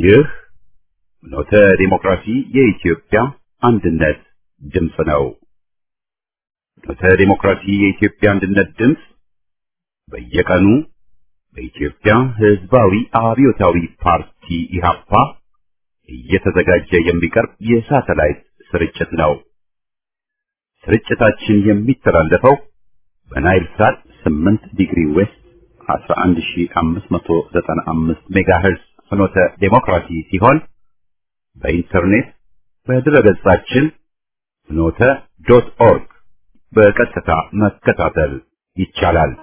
ይህ ኖተ ዲሞክራሲ የኢትዮጵያ አንድነት ድምፅ ነው። ኖተ ዲሞክራሲ የኢትዮጵያ አንድነት ድምፅ በየቀኑ በኢትዮጵያ ሕዝባዊ አብዮታዊ ፓርቲ ኢህአፓ እየተዘጋጀ የሚቀርብ የሳተላይት ስርጭት ነው። ስርጭታችን የሚተላለፈው በናይል ሳት 8 ዲግሪ ዌስት 11595 ሜጋሄርዝ ፍኖተ ዴሞክራሲ ሲሆን በኢንተርኔት በድረገጻችን ፍኖተ ዶት ኦርግ በቀጥታ መከታተል ይቻላል።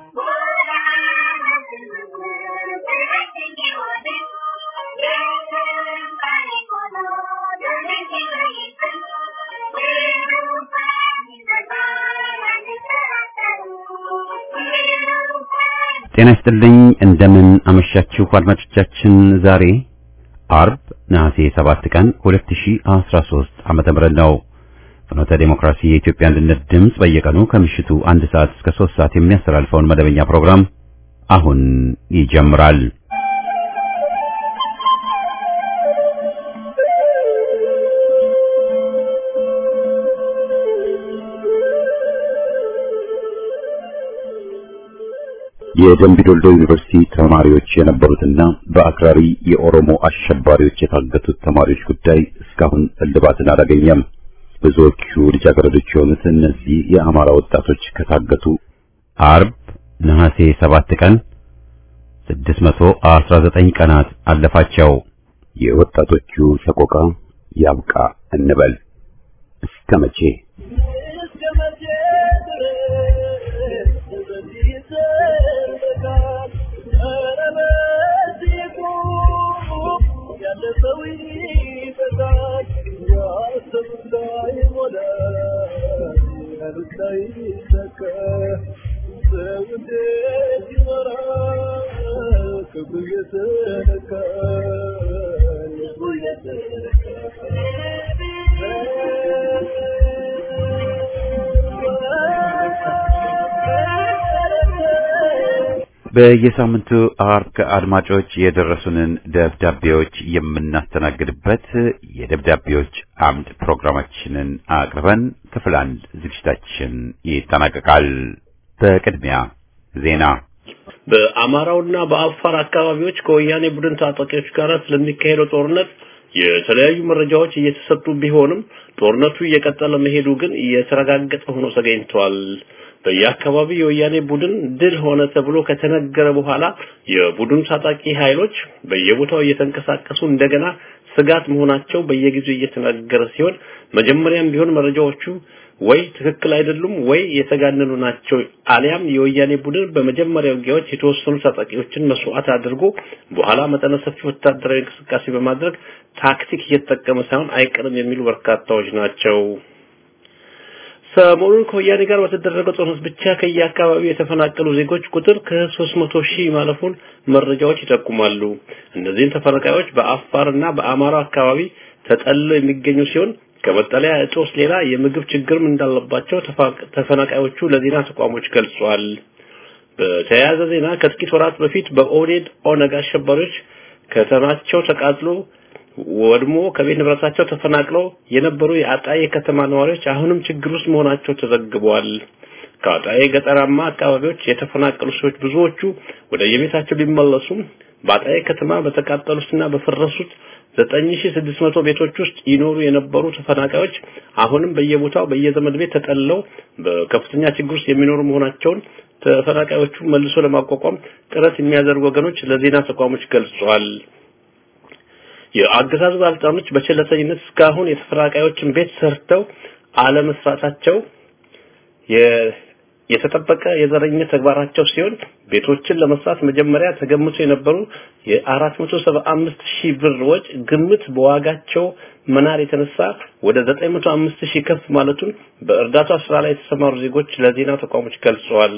ጤና ይስጥልኝ እንደምን አመሻችሁ አድማጮቻችን። ዛሬ አርብ ነሐሴ 7 ቀን 2013 ዓመተ ምህረት ነው። ፍኖተ ዴሞክራሲ የኢትዮጵያ አንድነት ድምፅ በየቀኑ ከምሽቱ አንድ ሰዓት እስከ 3 ሰዓት የሚያስተላልፈውን መደበኛ ፕሮግራም አሁን ይጀምራል። የደምቢ ዶልዶ ዩኒቨርሲቲ ተማሪዎች የነበሩትና በአክራሪ የኦሮሞ አሸባሪዎች የታገቱት ተማሪዎች ጉዳይ እስካሁን እልባትን አላገኘም። ብዙዎቹ ልጃገረዶች የሆኑት እነዚህ የአማራ ወጣቶች ከታገቱ አርብ ነሐሴ 7 ቀን 619 ቀናት አለፋቸው። የወጣቶቹ ሰቆቃ ያብቃ እንበል እስከ መቼ? በየሳምንቱ አርብ ከአድማጮች የደረሱንን ደብዳቤዎች የምናስተናግድበት የደብዳቤዎች አምድ ፕሮግራማችንን አቅርበን ክፍል አንድ ዝግጅታችን ይጠናቀቃል። በቅድሚያ ዜና። በአማራውና በአፋር አካባቢዎች ከወያኔ ቡድን ታጣቂዎች ጋር ስለሚካሄደው ጦርነት የተለያዩ መረጃዎች እየተሰጡ ቢሆንም ጦርነቱ እየቀጠለ መሄዱ ግን እየተረጋገጠ ሆኖ ተገኝቷል። በየአካባቢው የወያኔ ቡድን ድል ሆነ ተብሎ ከተነገረ በኋላ የቡድኑ ታጣቂ ኃይሎች በየቦታው እየተንቀሳቀሱ እንደገና ስጋት መሆናቸው በየጊዜው እየተነገረ ሲሆን መጀመሪያም ቢሆን መረጃዎቹ ወይ ትክክል አይደሉም ወይ የተጋነኑ ናቸው አሊያም የወያኔ ቡድን በመጀመሪያ ውጊያዎች የተወሰኑ ታጣቂዎችን መስዋዕት አድርጎ በኋላ መጠነ ሰፊ ወታደራዊ እንቅስቃሴ በማድረግ ታክቲክ እየተጠቀመ ሳይሆን አይቀርም የሚሉ በርካታዎች ናቸው። ሰሞኑን ከወያኔ ጋር በተደረገው ጦርነት ብቻ ከየአካባቢው የተፈናቀሉ ዜጎች ቁጥር ከ300 ሺህ ማለፉን መረጃዎች ይጠቁማሉ። እነዚህን ተፈናቃዮች በአፋርና በአማራ አካባቢ ተጠልለው የሚገኙ ሲሆን ከመጠለያ እጦት ሌላ የምግብ ችግርም እንዳለባቸው ተፈናቃዮቹ ለዜና ተቋሞች ገልጿል። በተያያዘ ዜና ከጥቂት ወራት በፊት በኦህዴድ ኦነግ አሸባሪዎች ከተማቸው ተቃጥሎ ወድሞ ከቤት ንብረታቸው ተፈናቅለው የነበሩ የአጣዬ ከተማ ነዋሪዎች አሁንም ችግር ውስጥ መሆናቸው ተዘግቧል። ከአጣዬ ገጠራማ አካባቢዎች የተፈናቀሉ ሰዎች ብዙዎቹ ወደ የቤታቸው ቢመለሱም በአጣዬ ከተማ በተቃጠሉትና በፈረሱት 9600 ቤቶች ውስጥ ይኖሩ የነበሩ ተፈናቃዮች አሁንም በየቦታው በየዘመድ ቤት ተጠልለው በከፍተኛ ችግር ውስጥ የሚኖሩ መሆናቸውን ተፈናቃዮቹ መልሶ ለማቋቋም ጥረት የሚያደርጉ ወገኖች ለዜና ተቋሞች ገልጸዋል። የአገዛዙ ባለስልጣኖች በቸለተኝነት እስካሁን የተፈናቃዮችን ቤት ሰርተው አለመስራታቸው የተጠበቀ የዘረኝነት ተግባራቸው ሲሆን ቤቶችን ለመስራት መጀመሪያ ተገምቶ የነበሩ የ475 ሺህ ብር ወጭ ግምት በዋጋቸው መናር የተነሳ ወደ 905 ሺህ ከፍ ማለቱን በእርዳታ ስራ ላይ የተሰማሩ ዜጎች ለዜና ተቋሞች ገልጸዋል።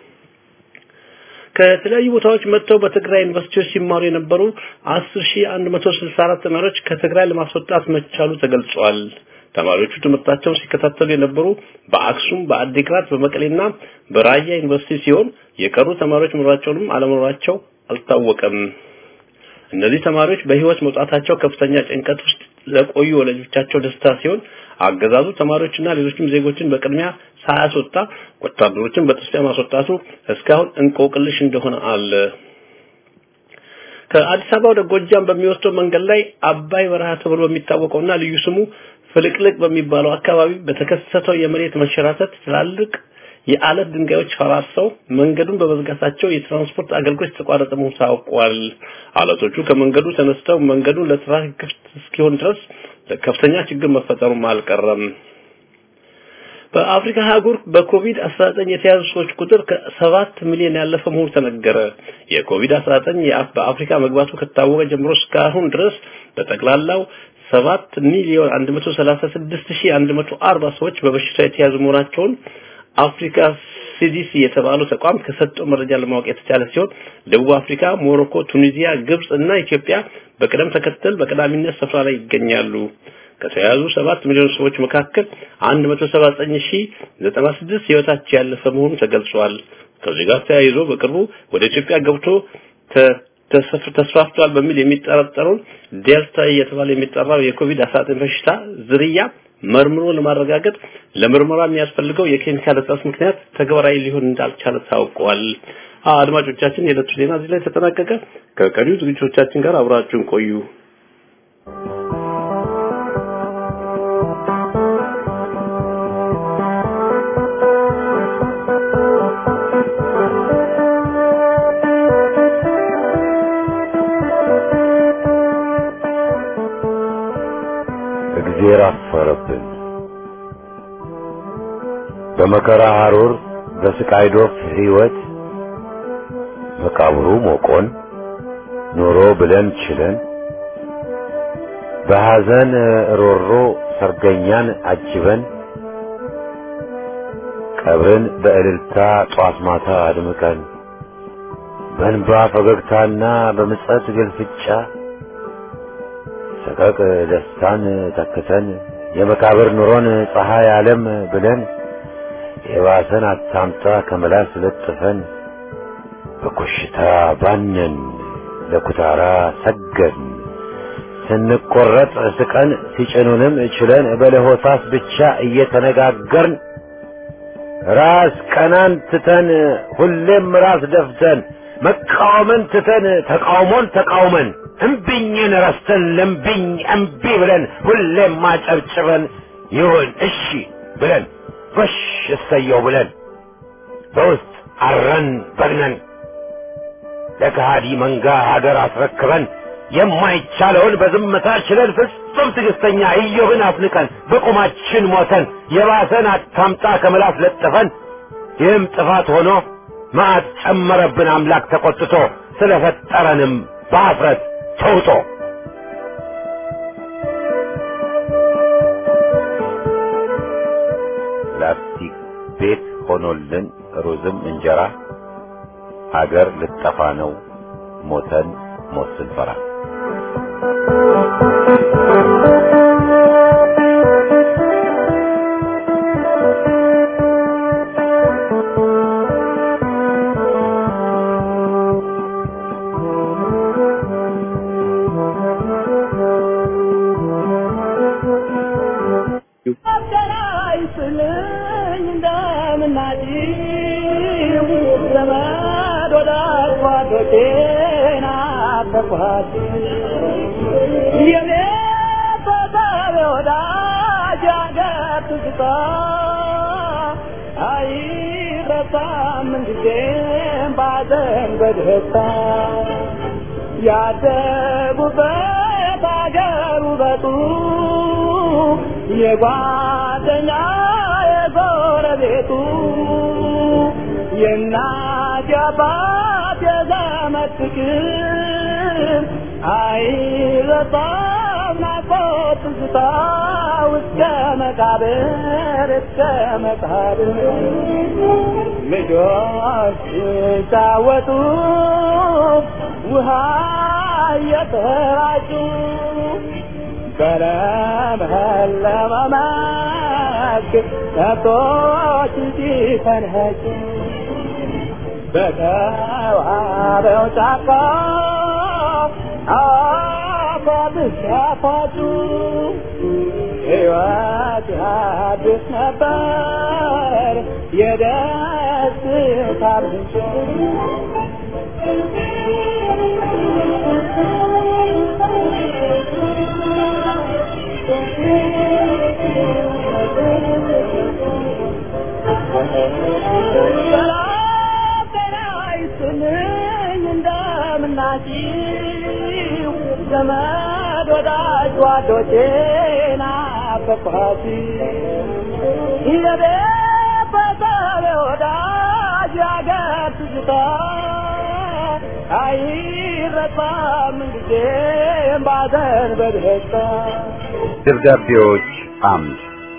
ከተለያዩ ቦታዎች መጥተው በትግራይ ዩኒቨርሲቲዎች ሲማሩ የነበሩ 10164 ተማሪዎች ከትግራይ ለማስወጣት መቻሉ ተገልጿል። ተማሪዎቹ ትምህርታቸውን ሲከታተሉ የነበሩ በአክሱም፣ በአዲግራት፣ በመቀሌና በራያ ዩኒቨርሲቲ ሲሆን የቀሩ ተማሪዎች መኖራቸውንም አለመኖራቸው አልታወቀም። እነዚህ ተማሪዎች በህይወት መውጣታቸው ከፍተኛ ጭንቀት ውስጥ ለቆዩ ወላጆቻቸው ደስታ ሲሆን አገዛዙ ተማሪዎችና ሌሎችም ዜጎችን በቅድሚያ ሳያስወጣ ወታደሮችን በጥስፊያ ማስወጣቱ እስካሁን እንቆቅልሽ እንደሆነ አለ። ከአዲስ አበባ ወደ ጎጃም በሚወስደው መንገድ ላይ አባይ በረሃ ተብሎ በሚታወቀውና ልዩ ስሙ ፍልቅልቅ በሚባለው አካባቢ በተከሰተው የመሬት መንሸራተት ትላልቅ የአለት ድንጋዮች ፈራርሰው መንገዱን በመዝጋታቸው የትራንስፖርት አገልግሎት የተቋረጠ መሆኑ ታውቋል። አለቶቹ ከመንገዱ ተነስተው መንገዱን ለትራፊክ ክፍት እስኪሆን ድረስ ከፍተኛ ችግር መፈጠሩም አልቀረም። በአፍሪካ አህጉር በኮቪድ-19 የተያዙ ሰዎች ቁጥር ከሰባት ሚሊዮን ያለፈ መሆኑ ተነገረ። የኮቪድ-19 በአፍሪካ መግባቱ ከታወቀ ጀምሮ እስካሁን ድረስ በጠቅላላው 7 ሚሊዮን 136140 ሰዎች በበሽታው የተያዙ መሆናቸውን አፍሪካ ሲዲሲ የተባለው ተቋም ከሰጠው መረጃ ለማወቅ የተቻለ ሲሆን ደቡብ አፍሪካ፣ ሞሮኮ፣ ቱኒዚያ፣ ግብጽ እና ኢትዮጵያ በቅደም ተከተል በቀዳሚነት ስፍራ ላይ ይገኛሉ። ከተያዙ 7 ሚሊዮን ሰዎች መካከል 179096 ህይወታቸው ያለፈ መሆኑ ተገልጿል። ከዚህ ጋር ተያይዞ በቅርቡ ወደ ኢትዮጵያ ገብቶ ተስፋፍቷል በሚል የሚጠረጠረውን ዴልታ እየተባለ የሚጠራው የኮቪድ-19 በሽታ ዝርያ መርምሮ ለማረጋገጥ ለምርመራ የሚያስፈልገው የኬሚካል እጥረት ምክንያት ተግባራዊ ሊሆን እንዳልቻለ ታውቋል። አድማጮቻችን፣ የዕለቱ ዜና እዚህ ላይ ተጠናቀቀ። ከቀሪው ዝግጅቶቻችን ጋር አብራችሁን ቆዩ። እግዜር አፈረብን። በመከራ ሐሩር በስቃይ ዶፍ ሕይወት መቃብሩ ሞቆን ኑሮ ብለን ችለን በሐዘን ሮሮ ሰርገኛን አጅበን ቀብርን በእልልታ ጧት ማታ አድምቀን በእንባ ፈገግታና በምጸት ግልፍጫ ሰቀቅ ደስታን ተክተን የመቃብር ኑሮን ፀሐይ ዓለም ብለን የባሰን አታምጣ ከመላስ ለጥፈን በኮሽታ ባነን ለኩታራ ሰገድን ስንቆረጥ ስቀን ሲጭኑንም ችለን በለሆሳስ ብቻ እየተነጋገርን ራስ ቀናን ትተን ሁሌም ራስ ደፍተን መቃወምን ትተን ተቃውሞን ተቃውመን እምቢኝን ረስተን ለምቢኝ እምቢ ብለን ሁሌም ማጨብጭበን ይሁን እሺ ብለን በሽ እሰየው ብለን በውስጥ አረን በግነን ለከሃዲ መንጋ ሀገር አስረክበን የማይቻለውን በዝምታ ችለን ፍጹም ትዕግስተኛ ኢዮብን አፍንቀን በቁማችን ሞተን የባሰን አታምጣ ከምላስ ለጥፈን ይህም ጥፋት ሆኖ መዓት ጨመረብን አምላክ ተቆጥቶ ስለፈጠረንም በአፍረት ተውጦ ላስቲክ ቤት ሆኖልን ሩዝም እንጀራ ሀገር ልጠፋ ነው ሞተን ሞት ስንፈራ በደስታ ያደጉበት አገር ውበቱ የጓደኛ የጎረቤቱ የእናት የአባት የዘመድ ፍቅር አይረሳም ናፍቆት ትዝታ እስከ መቃብር እስከ መቃብር ልጆች ሲጫወቱ ውሃ እየተራጩ በለመለመ መስክ ከብቶች ሲፈንጩ በተዋበው ጫካ አባብስ ያፋጩ ሕይወት አዲስ ነበር የደስታ ምንጭ ሰላም ጤና ይስጥልኝ እንደምናችሁ ዘመድ ወዳጅ ጓዶቼ ናፈቅኋት የቤተሰብ ወዳጅ ያገር ትዝታ አይረሳም ጊዜም ባዘን በደስታ ደብዳቤዎች አምድ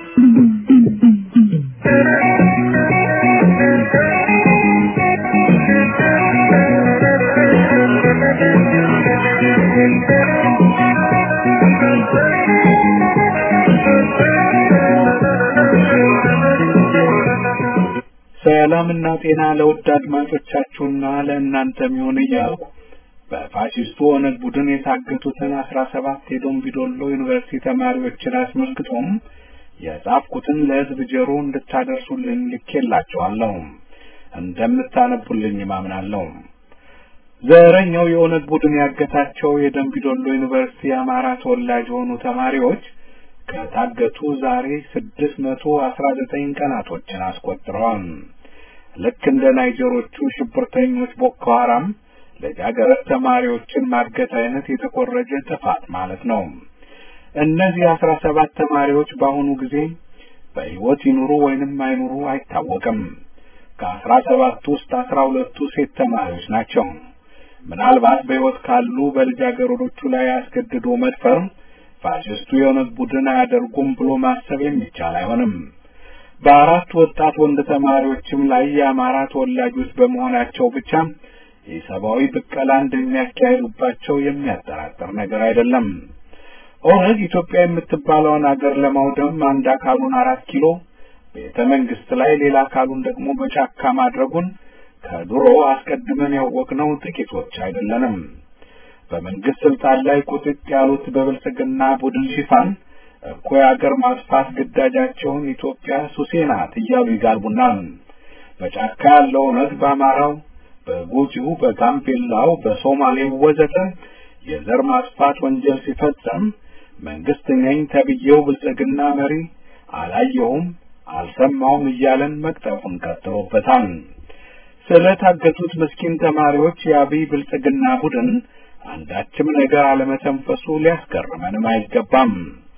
ሰላምና ጤና ለውድ አድማጮቻችሁና ለእናንተም ይሁን እያልኩ በፋሽስቱ ኦነግ ቡድን የታገቱትን አስራ ሰባት የዶምቢዶሎ ዩኒቨርሲቲ ተማሪዎችን አስመልክቶም የጻፍኩትን ለሕዝብ ጆሮ እንድታደርሱልኝ ልኬላችኋለሁ። እንደምታነቡልኝ ማምናለሁ። ዘረኛው የኦነግ ቡድን ያገታቸው የደምቢዶሎ ዩኒቨርሲቲ የአማራ ተወላጅ የሆኑ ተማሪዎች ከታገቱ ዛሬ ስድስት መቶ አስራ ዘጠኝ ቀናቶችን አስቆጥረዋል። ልክ እንደ ናይጀሮቹ ሽብርተኞች ቦኮ ሐራም ልጃገረድ ተማሪዎችን ማገት አይነት የተኮረጀ ጥፋት ማለት ነው። እነዚህ አስራ ሰባት ተማሪዎች በአሁኑ ጊዜ በሕይወት ይኑሩ ወይንም አይኑሩ አይታወቅም። ከአስራ ሰባቱ ውስጥ አስራ ሁለቱ ሴት ተማሪዎች ናቸው። ምናልባት በሕይወት ካሉ በልጃገረዶቹ ላይ አስገድዶ መድፈር ፋሽስቱ የኦነግ ቡድን አያደርጉም ብሎ ማሰብ የሚቻል አይሆንም። በአራት ወጣት ወንድ ተማሪዎችም ላይ የአማራ ተወላጆች በመሆናቸው ብቻ የሰብአዊ ብቀላ እንደሚያካሂዱባቸው የሚያጠራጥር ነገር አይደለም። ኦነግ ኢትዮጵያ የምትባለውን አገር ለማውደም አንድ አካሉን አራት ኪሎ ቤተ መንግስት ላይ ሌላ አካሉን ደግሞ በጫካ ማድረጉን ከድሮ አስቀድመን ያወቅነው ጥቂቶች አይደለንም። በመንግስት ስልጣን ላይ ቁጥጥ ያሉት በብልጽግና ቡድን ሽፋን እኩይ አገር ማጥፋት ግዳጃቸውን ኢትዮጵያ ሱሴ ናት እያሉ ይጋልቡናል። በጫካ ያለው ኦነግ በአማራው፣ በጉጂው፣ በጋምቤላው፣ በሶማሌው ወዘተ የዘር ማጥፋት ወንጀል ሲፈጸም መንግስት ነኝ ተብዬው ብልጽግና መሪ አላየሁም፣ አልሰማውም እያለን መቅጠፉን ቀጥሎበታል። ስለታገቱት ምስኪን ተማሪዎች የአብይ ብልጽግና ቡድን አንዳችም ነገር አለመተንፈሱ ሊያስገርመንም አይገባም።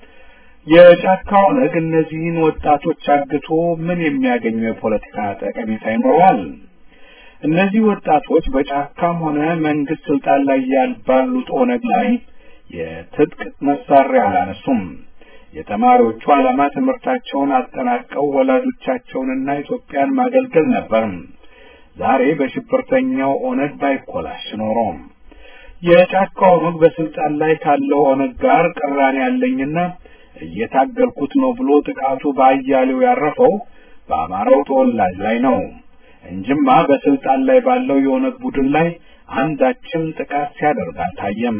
የጫካ ኦነግ እነዚህን ወጣቶች አግቶ ምን የሚያገኘው የፖለቲካ ጠቀሜታ ይኖረዋል? እነዚህ ወጣቶች በጫካም ሆነ መንግስት ስልጣን ላይ ያልባሉት ኦነግ ላይ የትጥቅ መሳሪያ አላነሱም። የተማሪዎቹ ዓላማ ትምህርታቸውን አጠናቀው ወላጆቻቸውንና ኢትዮጵያን ማገልገል ነበር። ዛሬ በሽብርተኛው ኦነግ ባይኮላሽ ኖሮ የጫካ ኦነግ በስልጣን ላይ ካለው ኦነግ ጋር ቅራኔ ያለኝና እየታገልኩት ነው ብሎ ጥቃቱ በአያሌው ያረፈው በአማራው ተወላጅ ላይ ነው እንጅማ በስልጣን ላይ ባለው የኦነግ ቡድን ላይ አንዳችም ጥቃት ሲያደርግ አልታየም።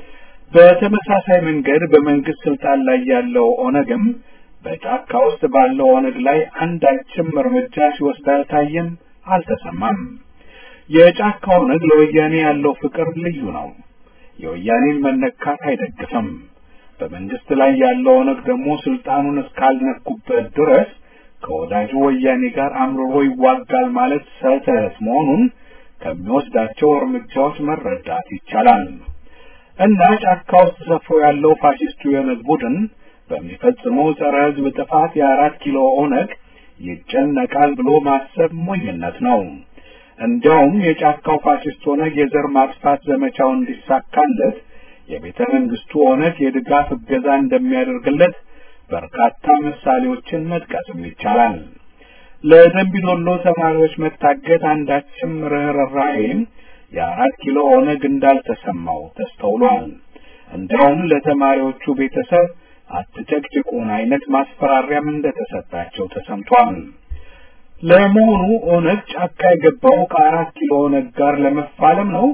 በተመሳሳይ መንገድ በመንግስት ስልጣን ላይ ያለው ኦነግም በጫካ ውስጥ ባለው ኦነግ ላይ አንዳችም እርምጃ ሲወስድ አልታየም፣ አልተሰማም። የጫካ ኦነግ ለወያኔ ያለው ፍቅር ልዩ ነው። የወያኔን መነካት አይደግፍም። በመንግስት ላይ ያለው ኦነግ ደግሞ ስልጣኑን እስካልነኩበት ድረስ ከወዳጁ ወያኔ ጋር አምርሮ ይዋጋል ማለት ስህተት መሆኑን ከሚወስዳቸው እርምጃዎች መረዳት ይቻላል። እና ጫካ ውስጥ ሰፍሮ ያለው ፋሽስቱ የኦነግ ቡድን በሚፈጽመው ጸረ ሕዝብ ጥፋት የአራት ኪሎ ኦነግ ይጨነቃል ብሎ ማሰብ ሞኝነት ነው። እንዲያውም የጫካው ፋሽስት ኦነግ የዘር ማጥፋት ዘመቻው እንዲሳካለት የቤተ መንግስቱ ኦነግ የድጋፍ እገዛ እንደሚያደርግለት በርካታ ምሳሌዎችን መጥቀስም ይቻላል። ለደንቢዶሎ ተማሪዎች መታገት አንዳችም ርኅራኄም የአራት ኪሎ ኦነግ እንዳልተሰማው ተስተውሏል። እንዲያውም ለተማሪዎቹ ቤተሰብ አትጨቅጭቁን አይነት ማስፈራሪያም እንደተሰጣቸው ተሰምቷል። ለመሆኑ ኦነግ ጫካ የገባው ከአራት ኪሎ ኦነግ ጋር ለመፋለም ነው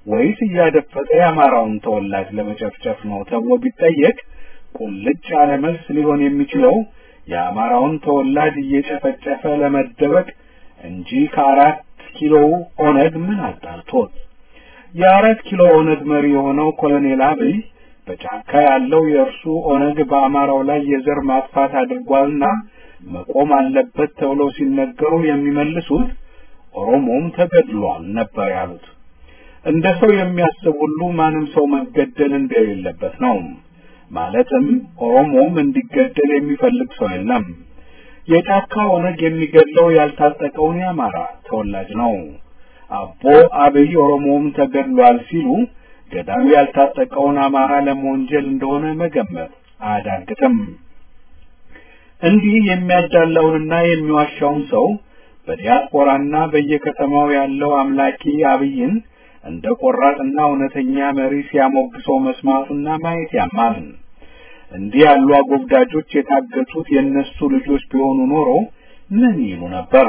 ወይስ እያደፈጠ የአማራውን ተወላጅ ለመጨፍጨፍ ነው ተብሎ ቢጠየቅ ቁልጭ ያለ መልስ ሊሆን የሚችለው የአማራውን ተወላጅ እየጨፈጨፈ ለመደበቅ እንጂ ከአራት ኪሎ ኦነግ ምን አጣልቶት? የአራት ኪሎ ኦነግ መሪ የሆነው ኮሎኔል አብይ በጫካ ያለው የእርሱ ኦነግ በአማራው ላይ የዘር ማጥፋት አድርጓልና መቆም አለበት ተብለው ሲነገሩ የሚመልሱት ኦሮሞም ተገድሏል ነበር ያሉት። እንደ ሰው የሚያስብ ሁሉ ማንም ሰው መገደል እንደሌለበት ነው። ማለትም ኦሮሞም እንዲገደል የሚፈልግ ሰው የለም። የጫካ ኦነግ የሚገድለው ያልታጠቀውን የአማራ ተወላጅ ነው። አቦ አብይ ኦሮሞም ተገድሏል ሲሉ ገዳዩ ያልታጠቀውን አማራ ለመወንጀል እንደሆነ መገመት አያዳግትም። እንዲህ የሚያዳላውንና የሚዋሻውን ሰው በዲያስፖራና በየከተማው ያለው አምላኪ አብይን እንደ ቆራጥና እውነተኛ መሪ ሲያሞግሰው መስማቱና ማየት ያማል። እንዲህ ያሉ አጎብዳጆች የታገቱት የእነሱ ልጆች ቢሆኑ ኖሮ ምን ይሉ ነበር?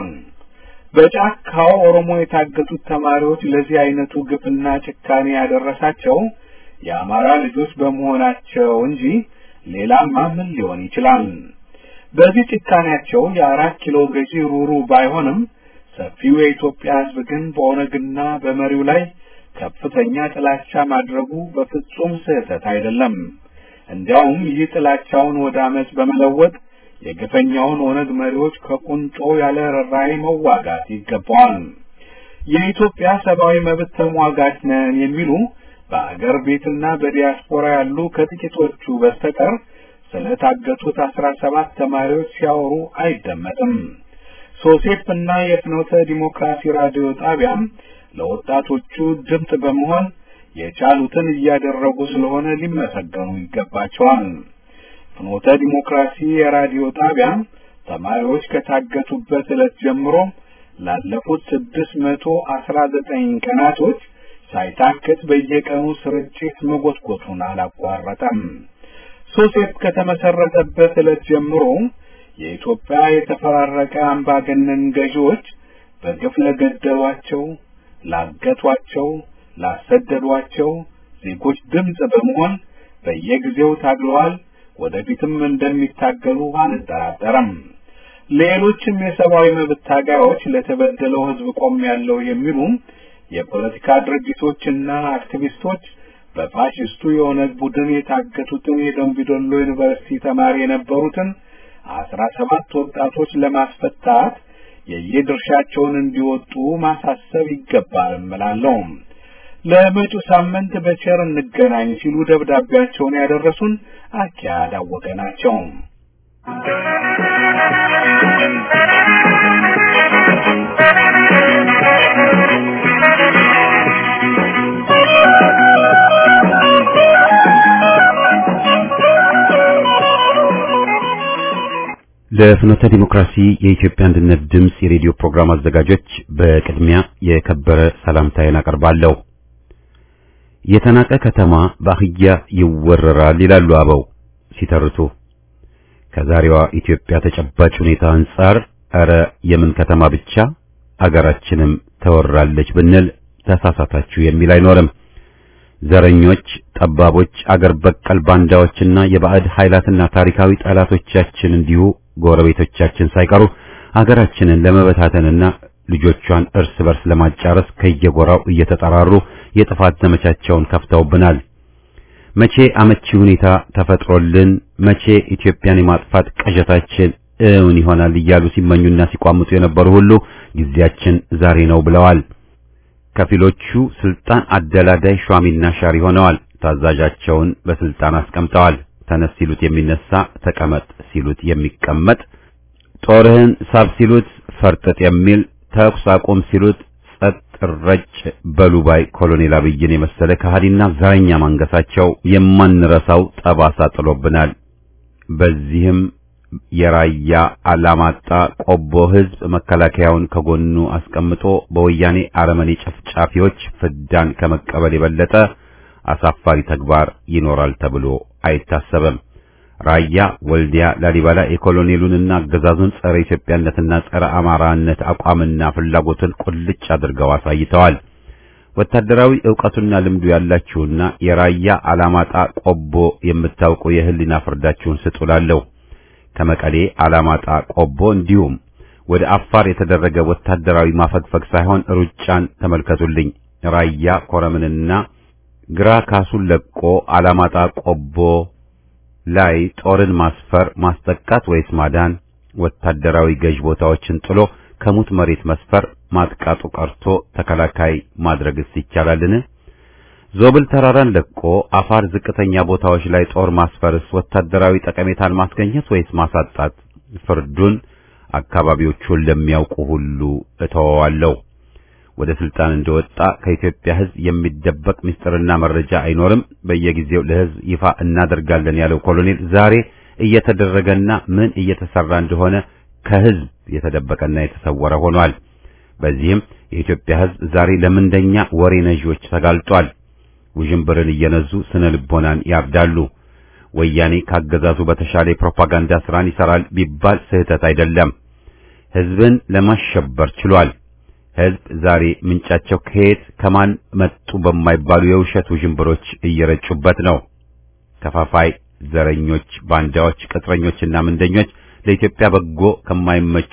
በጫካው ኦሮሞ የታገቱት ተማሪዎች ለዚህ አይነቱ ግፍና ጭካኔ ያደረሳቸው የአማራ ልጆች በመሆናቸው እንጂ ሌላማ ምን ሊሆን ይችላል? በዚህ ጭካኔያቸው የአራት ኪሎ ገዢ ሩሩ ባይሆንም ሰፊው የኢትዮጵያ ሕዝብ ግን በኦነግና በመሪው ላይ ከፍተኛ ጥላቻ ማድረጉ በፍጹም ስህተት አይደለም። እንዲያውም ይህ ጥላቻውን ወደ አመፅ በመለወጥ የግፈኛውን ኦነግ መሪዎች ከቁንጮ ያለ ርኅራኄ መዋጋት ይገባዋል። የኢትዮጵያ ሰብአዊ መብት ተሟጋች ነን የሚሉ በአገር ቤትና በዲያስፖራ ያሉ ከጥቂቶቹ በስተቀር ስለታገቱት አስራ ሰባት ተማሪዎች ሲያወሩ አይደመጥም። ሶሴፕ እና የፍኖተ ዲሞክራሲ ራዲዮ ጣቢያም ለወጣቶቹ ድምፅ በመሆን የቻሉትን እያደረጉ ስለሆነ ሊመሰገኑ ይገባቸዋል። ፍኖተ ዲሞክራሲ የራዲዮ ጣቢያ ተማሪዎች ከታገቱበት ዕለት ጀምሮ ላለፉት ስድስት መቶ አስራ ዘጠኝ ቀናቶች ሳይታክት በየቀኑ ስርጭት መጎትጎቱን አላቋረጠም። ሶሴፕ ከተመሰረተበት ዕለት ጀምሮ የኢትዮጵያ የተፈራረቀ አምባገነን ገዢዎች በግፍ ለገደሏቸው፣ ላገቷቸው፣ ላሰደዷቸው ዜጎች ድምፅ በመሆን በየጊዜው ታግለዋል። ወደፊትም እንደሚታገሉ አንጠራጠርም። ሌሎችም የሰብአዊ መብት ታጋዮች ለተበደለው ሕዝብ ቆም ያለው የሚሉ የፖለቲካ ድርጅቶችና አክቲቪስቶች በፋሽስቱ የኦነግ ቡድን የታገቱትን የደምቢዶሎ ዩኒቨርሲቲ ተማሪ የነበሩትን አስራ ሰባት ወጣቶች ለማስፈታት የየድርሻቸውን እንዲወጡ ማሳሰብ ይገባል እላለሁ። ለመጪው ሳምንት በቸር እንገናኝ ሲሉ ደብዳቤያቸውን ያደረሱን አኪያድ አወቀ ናቸው። ለፍኖተ ዲሞክራሲ የኢትዮጵያ አንድነት ድምፅ የሬዲዮ ፕሮግራም አዘጋጆች በቅድሚያ የከበረ ሰላምታዬን አቀርባለሁ። የተናቀ ከተማ በአህያ ይወረራል ይላሉ አበው ሲተርቱ። ከዛሬዋ ኢትዮጵያ ተጨባጭ ሁኔታ አንጻር ኧረ የምን ከተማ ብቻ አገራችንም ተወራለች ብንል ተሳሳታችሁ የሚል አይኖርም። ዘረኞች፣ ጠባቦች፣ አገር በቀል ባንዳዎችና የባዕድ ኃይላትና ታሪካዊ ጠላቶቻችን እንዲሁ ጎረቤቶቻችን ሳይቀሩ አገራችንን ለመበታተንና ልጆቿን እርስ በርስ ለማጫረስ ከየጎራው እየተጠራሩ የጥፋት ዘመቻቸውን ከፍተውብናል። መቼ አመቺ ሁኔታ ተፈጥሮልን መቼ ኢትዮጵያን የማጥፋት ቀዠታችን እውን ይሆናል እያሉ ሲመኙና ሲቋምጡ የነበሩ ሁሉ ጊዜያችን ዛሬ ነው ብለዋል። ከፊሎቹ ስልጣን አደላዳይ ሿሚና ሻሪ ሆነዋል። ታዛዣቸውን በስልጣን አስቀምጠዋል። ተነስ ሲሉት የሚነሳ፣ ተቀመጥ ሲሉት የሚቀመጥ፣ ጦርህን ሳብ ሲሉት ፈርጠጥ የሚል፣ ተኩስ አቁም ሲሉት ጸጥ ረጭ በሉባይ ኮሎኔል አብይን የመሰለ ከሃዲና ዘረኛ ማንገሳቸው የማንረሳው ጠባሳ ጥሎብናል። በዚህም የራያ አላማጣ ቆቦ ህዝብ መከላከያውን ከጎኑ አስቀምጦ በወያኔ አረመኔ ጨፍጫፊዎች ፍዳን ከመቀበል የበለጠ አሳፋሪ ተግባር ይኖራል ተብሎ አይታሰብም። ራያ፣ ወልዲያ፣ ላሊበላ የኮሎኔሉንና አገዛዙን ጸረ ኢትዮጵያነትና ጸረ አማራነት አቋምና ፍላጎትን ቁልጭ አድርገው አሳይተዋል። ወታደራዊ ዕውቀቱና ልምዱ ያላችሁና የራያ አላማጣ ቆቦ የምታውቁ የህሊና ፍርዳችሁን ስጡላለሁ። ከመቀሌ አላማጣ ቆቦ እንዲሁም ወደ አፋር የተደረገ ወታደራዊ ማፈግፈግ ሳይሆን ሩጫን ተመልከቱልኝ። ራያ ኮረምንና ግራ ካሱን ለቆ አላማጣ ቆቦ ላይ ጦርን ማስፈር ማስጠቃት ወይስ ማዳን? ወታደራዊ ገዥ ቦታዎችን ጥሎ ከሙት መሬት መስፈር ማጥቃቱ ቀርቶ ተከላካይ ማድረግስ ይቻላልን? ዞብል ተራራን ለቆ አፋር ዝቅተኛ ቦታዎች ላይ ጦር ማስፈርስ ወታደራዊ ጠቀሜታን ማስገኘት ወይስ ማሳጣት? ፍርዱን አካባቢዎቹን ለሚያውቁ ሁሉ እተወዋለሁ። ወደ ስልጣን እንደወጣ ከኢትዮጵያ ሕዝብ የሚደበቅ ምስጢርና መረጃ አይኖርም፣ በየጊዜው ለሕዝብ ይፋ እናደርጋለን ያለው ኮሎኔል ዛሬ እየተደረገና ምን እየተሰራ እንደሆነ ከሕዝብ የተደበቀና የተሰወረ ሆኗል። በዚህም የኢትዮጵያ ሕዝብ ዛሬ ለምንደኛ ወሬ ነዢዎች ተጋልጧል። ውዥንብርን እየነዙ ስነ ልቦናን ያርዳሉ። ወያኔ ካገዛዙ በተሻለ የፕሮፓጋንዳ ስራን ይሰራል ቢባል ስህተት አይደለም። ሕዝብን ለማሸበር ችሏል። ሕዝብ ዛሬ ምንጫቸው ከየት ከማን መጡ በማይባሉ የውሸት ውዥንብሮች እየረጩበት ነው። ከፋፋይ ዘረኞች፣ ባንዳዎች፣ ቅጥረኞችና ምንደኞች ለኢትዮጵያ በጎ ከማይመቹ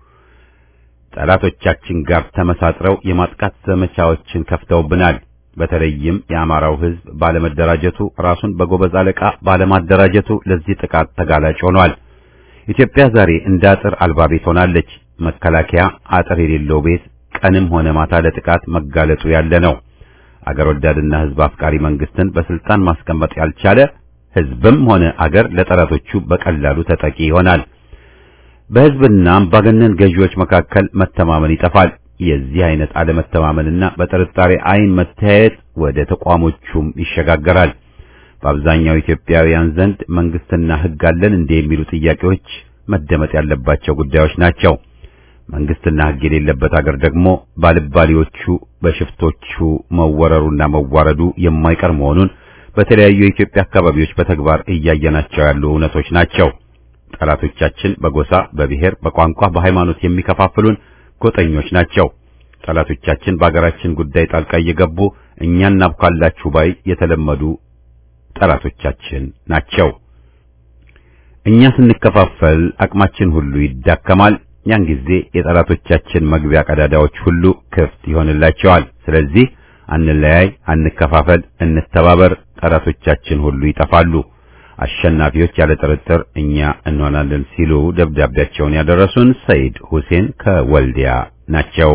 ጠላቶቻችን ጋር ተመሳጥረው የማጥቃት ዘመቻዎችን ከፍተውብናል። በተለይም የአማራው ሕዝብ ባለመደራጀቱ ራሱን በጎበዝ አለቃ ባለማደራጀቱ ለዚህ ጥቃት ተጋላጭ ሆኗል። ኢትዮጵያ ዛሬ እንደ አጥር አልባ ቤት ሆናለች። መከላከያ አጥር የሌለው ቤት ቀንም ሆነ ማታ ለጥቃት መጋለጡ ያለ ነው። አገር ወዳድና ሕዝብ አፍቃሪ መንግስትን በስልጣን ማስቀመጥ ያልቻለ ሕዝብም ሆነ አገር ለጠላቶቹ በቀላሉ ተጠቂ ይሆናል። በሕዝብና አምባገነን ገዢዎች መካከል መተማመን ይጠፋል። የዚህ አይነት አለመተማመንና በጥርጣሬ አይን መተያየት ወደ ተቋሞቹም ይሸጋገራል። በአብዛኛው ኢትዮጵያውያን ዘንድ መንግስትና ሕግ አለን እንደ የሚሉ ጥያቄዎች መደመጥ ያለባቸው ጉዳዮች ናቸው። መንግስትና ሕግ የሌለበት አገር ደግሞ ባልባሊዎቹ በሽፍቶቹ መወረሩና መዋረዱ የማይቀር መሆኑን በተለያዩ የኢትዮጵያ አካባቢዎች በተግባር እያየናቸው ያሉ እውነቶች ናቸው። ጠላቶቻችን በጎሳ፣ በብሔር፣ በቋንቋ፣ በሃይማኖት የሚከፋፍሉን ጎጠኞች ናቸው። ጠላቶቻችን በአገራችን ጉዳይ ጣልቃ እየገቡ እኛን እናብካላችሁ ባይ የተለመዱ ጠላቶቻችን ናቸው። እኛ ስንከፋፈል አቅማችን ሁሉ ይዳከማል። ያን ጊዜ የጠላቶቻችን መግቢያ ቀዳዳዎች ሁሉ ክፍት ይሆንላቸዋል። ስለዚህ አንለያይ፣ አንከፋፈል፣ እንተባበር። ጠላቶቻችን ሁሉ ይጠፋሉ። አሸናፊዎች ያለ ጥርጥር እኛ እንሆናለን ሲሉ ደብዳቤያቸውን ያደረሱን ሰይድ ሁሴን ከወልዲያ ናቸው።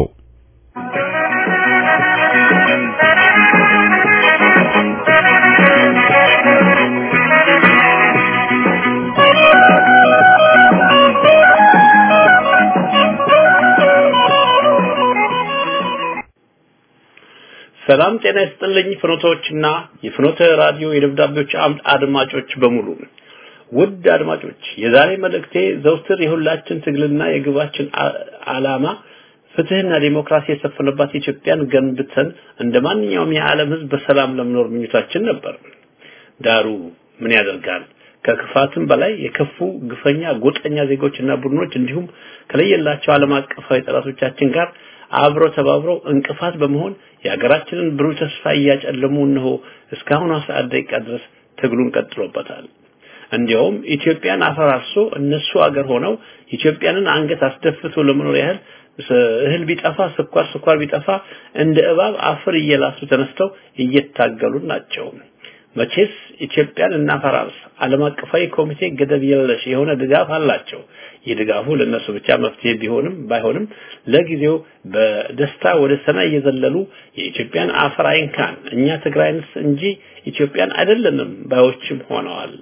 ሰላም ጤና ይስጥልኝ ፍኖቶችና የፍኖተ ራዲዮ የደብዳቤዎች አምድ አድማጮች በሙሉ ውድ አድማጮች የዛሬ መልእክቴ ዘውትር የሁላችን ትግልና የግባችን ዓላማ ፍትህና ዲሞክራሲ የሰፈነባት ኢትዮጵያን ገንብተን እንደ ማንኛውም የዓለም ህዝብ በሰላም ለመኖር ምኞታችን ነበር። ዳሩ ምን ያደርጋል ከክፋትም በላይ የከፉ ግፈኛ ጎጠኛ ዜጎችና ቡድኖች እንዲሁም ከለየላቸው ዓለም አቀፋዊ ጠላቶቻችን ጋር አብረው ተባብረው እንቅፋት በመሆን የሀገራችንን ብሩህ ተስፋ እያጨለሙ እነሆ እስካሁን ሰዓት ደቂቃ ድረስ ትግሉን ቀጥሎበታል። እንዲያውም ኢትዮጵያን አፈራርሶ እነሱ አገር ሆነው ኢትዮጵያንን አንገት አስደፍቶ ለመኖር ያህል እህል ቢጠፋ ስኳር ስኳር ቢጠፋ እንደ እባብ አፈር እየላሱ ተነስተው እየታገሉ ናቸው። መቼስ ኢትዮጵያን እናፈራርስ ዓለም አቀፋዊ ኮሚቴ ገደብ የለሽ የሆነ ድጋፍ አላቸው። ይህ ድጋፉ ለነሱ ብቻ መፍትሄ ቢሆንም ባይሆንም ለጊዜው በደስታ ወደ ሰማይ እየዘለሉ የኢትዮጵያን አፈር አይንካን እኛ ትግራይንስ እንጂ ኢትዮጵያን አይደለንም ባዮችም ሆነዋል።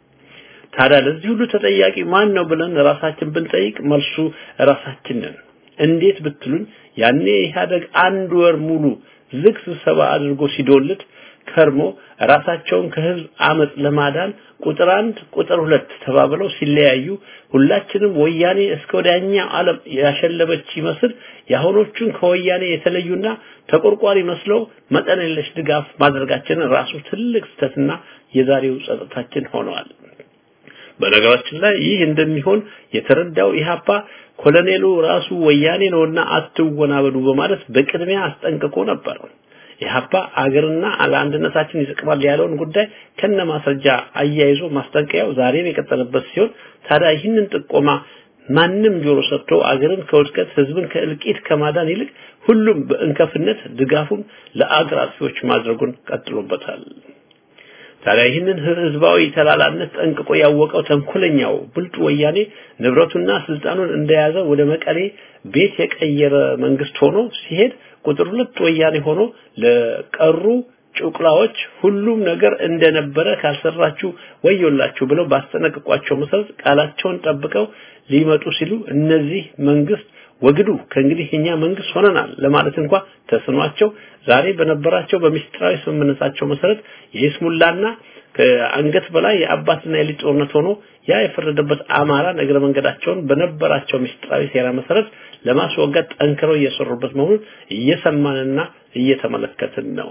ታዲያ ለዚህ ሁሉ ተጠያቂ ማን ነው ብለን ራሳችን ብንጠይቅ መልሱ ራሳችንን። እንዴት ብትሉኝ ያኔ ኢህአደግ አንድ ወር ሙሉ ዝግ ስብሰባ አድርጎ ሲዶልት ከርሞ ራሳቸውን ከህዝብ አመጽ ለማዳን ቁጥር አንድ ቁጥር ሁለት ተባብለው ሲለያዩ ሁላችንም ወያኔ እስከ ወዲያኛው ዓለም ያሸለበች ይመስል የአሁኖቹን ከወያኔ የተለዩና ተቆርቋሪ መስለው መጠን የለሽ ድጋፍ ማድረጋችንን ራሱ ትልቅ ስህተትና የዛሬው ጸጥታችን ሆነዋል። በነገራችን ላይ ይህ እንደሚሆን የተረዳው ኢህአፓ ኮሎኔሉ ራሱ ወያኔ ነውና አትወናበዱ በማለት በቅድሚያ አስጠንቅቆ ነበር። ኢህአፓ አገርና ለአንድነታችን ይጠቅማል ያለውን ጉዳይ ከነ ማስረጃ አያይዞ ማስጠንቀቂያው ዛሬም የቀጠለበት ሲሆን ታዲያ ይህንን ጥቆማ ማንም ጆሮ ሰጥቶ አገርን ከውድቀት ህዝብን ከእልቂት ከማዳን ይልቅ ሁሉም በእንከፍነት ድጋፉን ለአገር አጥፊዎች ማድረጉን ቀጥሎበታል። ታዲያ ይህንን ህዝባዊ ተላላነት ጠንቅቆ ያወቀው ተንኮለኛው ብልጡ ወያኔ ንብረቱና ስልጣኑን እንደያዘ ወደ መቀሌ ቤት የቀየረ መንግስት ሆኖ ሲሄድ ቁጥር ሁለት ወያኔ ሆኖ ለቀሩ ጩቅላዎች ሁሉም ነገር እንደነበረ ካልሰራችሁ ወዮላችሁ ብለው ባስጠነቅቋቸው መሰረት ቃላቸውን ጠብቀው ሊመጡ ሲሉ እነዚህ መንግስት ወግዱ ከእንግዲህ እኛ መንግስት ሆነናል ለማለት እንኳ ተስኗቸው ዛሬ በነበራቸው በሚስጥራዊ ስምምነታቸው መሰረት የይስሙላና ከአንገት በላይ የአባትና የልጅ ጦርነት ሆኖ ያ የፈረደበት አማራ እግረ መንገዳቸውን በነበራቸው ሚስጥራዊ ሴራ መሰረት ለማስወገድ ጠንክረው እየሰሩበት መሆኑን እየሰማንና እየተመለከትን ነው።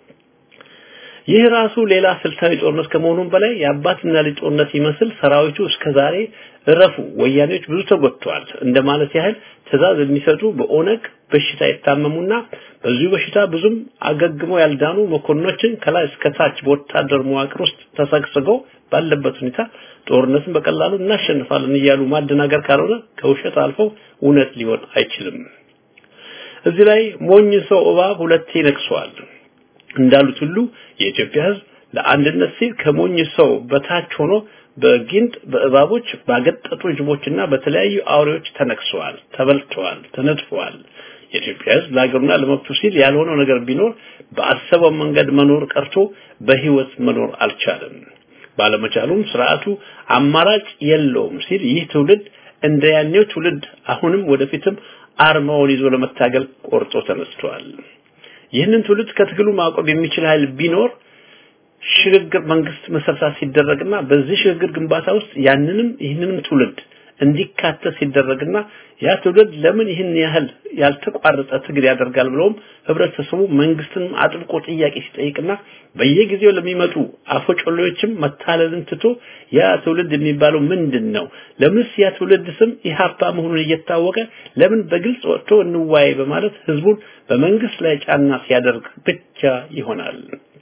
ይህ ራሱ ሌላ ስልታዊ ጦርነት ከመሆኑም በላይ የአባትና ልጅ ጦርነት ይመስል ሰራዊቱ እስከዛሬ እረፉ ወያኔዎች ብዙ ተጎድተዋል እንደማለት ያህል ትእዛዝ የሚሰጡ በኦነግ በሽታ የታመሙና በዚሁ በሽታ ብዙም አገግመው ያልዳኑ መኮንኖችን ከላይ እስከ ታች በወታደር መዋቅር ውስጥ ተሰግስገው ባለበት ሁኔታ ጦርነትን በቀላሉ እናሸንፋለን እያሉ ማደናገር ካልሆነ ከውሸት አልፈው እውነት ሊሆን አይችልም። እዚህ ላይ ሞኝ ሰው እባብ ሁለቴ ነክሷል እንዳሉት ሁሉ የኢትዮጵያ ሕዝብ ለአንድነት ሲል ከሞኝ ሰው በታች ሆኖ በጊንጥ በእባቦች ባገጠጡ ጅቦችና በተለያዩ አውሬዎች ተነክሰዋል፣ ተበልተዋል፣ ተነድፈዋል። የኢትዮጵያ ሕዝብ ለሀገሩና ለመብቱ ሲል ያልሆነው ነገር ቢኖር በአሰበው መንገድ መኖር ቀርቶ በህይወት መኖር አልቻለም። ባለመቻሉም ስርዓቱ አማራጭ የለውም ሲል ይህ ትውልድ እንደ ያኔው ትውልድ አሁንም ወደፊትም አርማውን ይዞ ለመታገል ቆርጦ ተነስቷል። ይህንን ትውልድ ከትግሉ ማቆም የሚችል ኃይል ቢኖር ሽግግር መንግስት መሰረታት ሲደረግና በዚህ ሽግግር ግንባታ ውስጥ ያንንም ይህንንም ትውልድ እንዲካተት ሲደረግና ያ ትውልድ ለምን ይህን ያህል ያልተቋረጠ ትግል ያደርጋል ብለውም ህብረተሰቡ መንግስትንም አጥብቆ ጥያቄ ሲጠይቅና በየጊዜው ለሚመጡ አፈጮሌዎችም መታለልን ትቶ ያ ትውልድ የሚባለው ምንድን ነው? ለምንስ ያ ትውልድ ስም ኢህአፓ መሆኑን እየታወቀ ለምን በግልጽ ወጥቶ እንዋይ በማለት ህዝቡን በመንግስት ላይ ጫና ሲያደርግ ብቻ ይሆናል።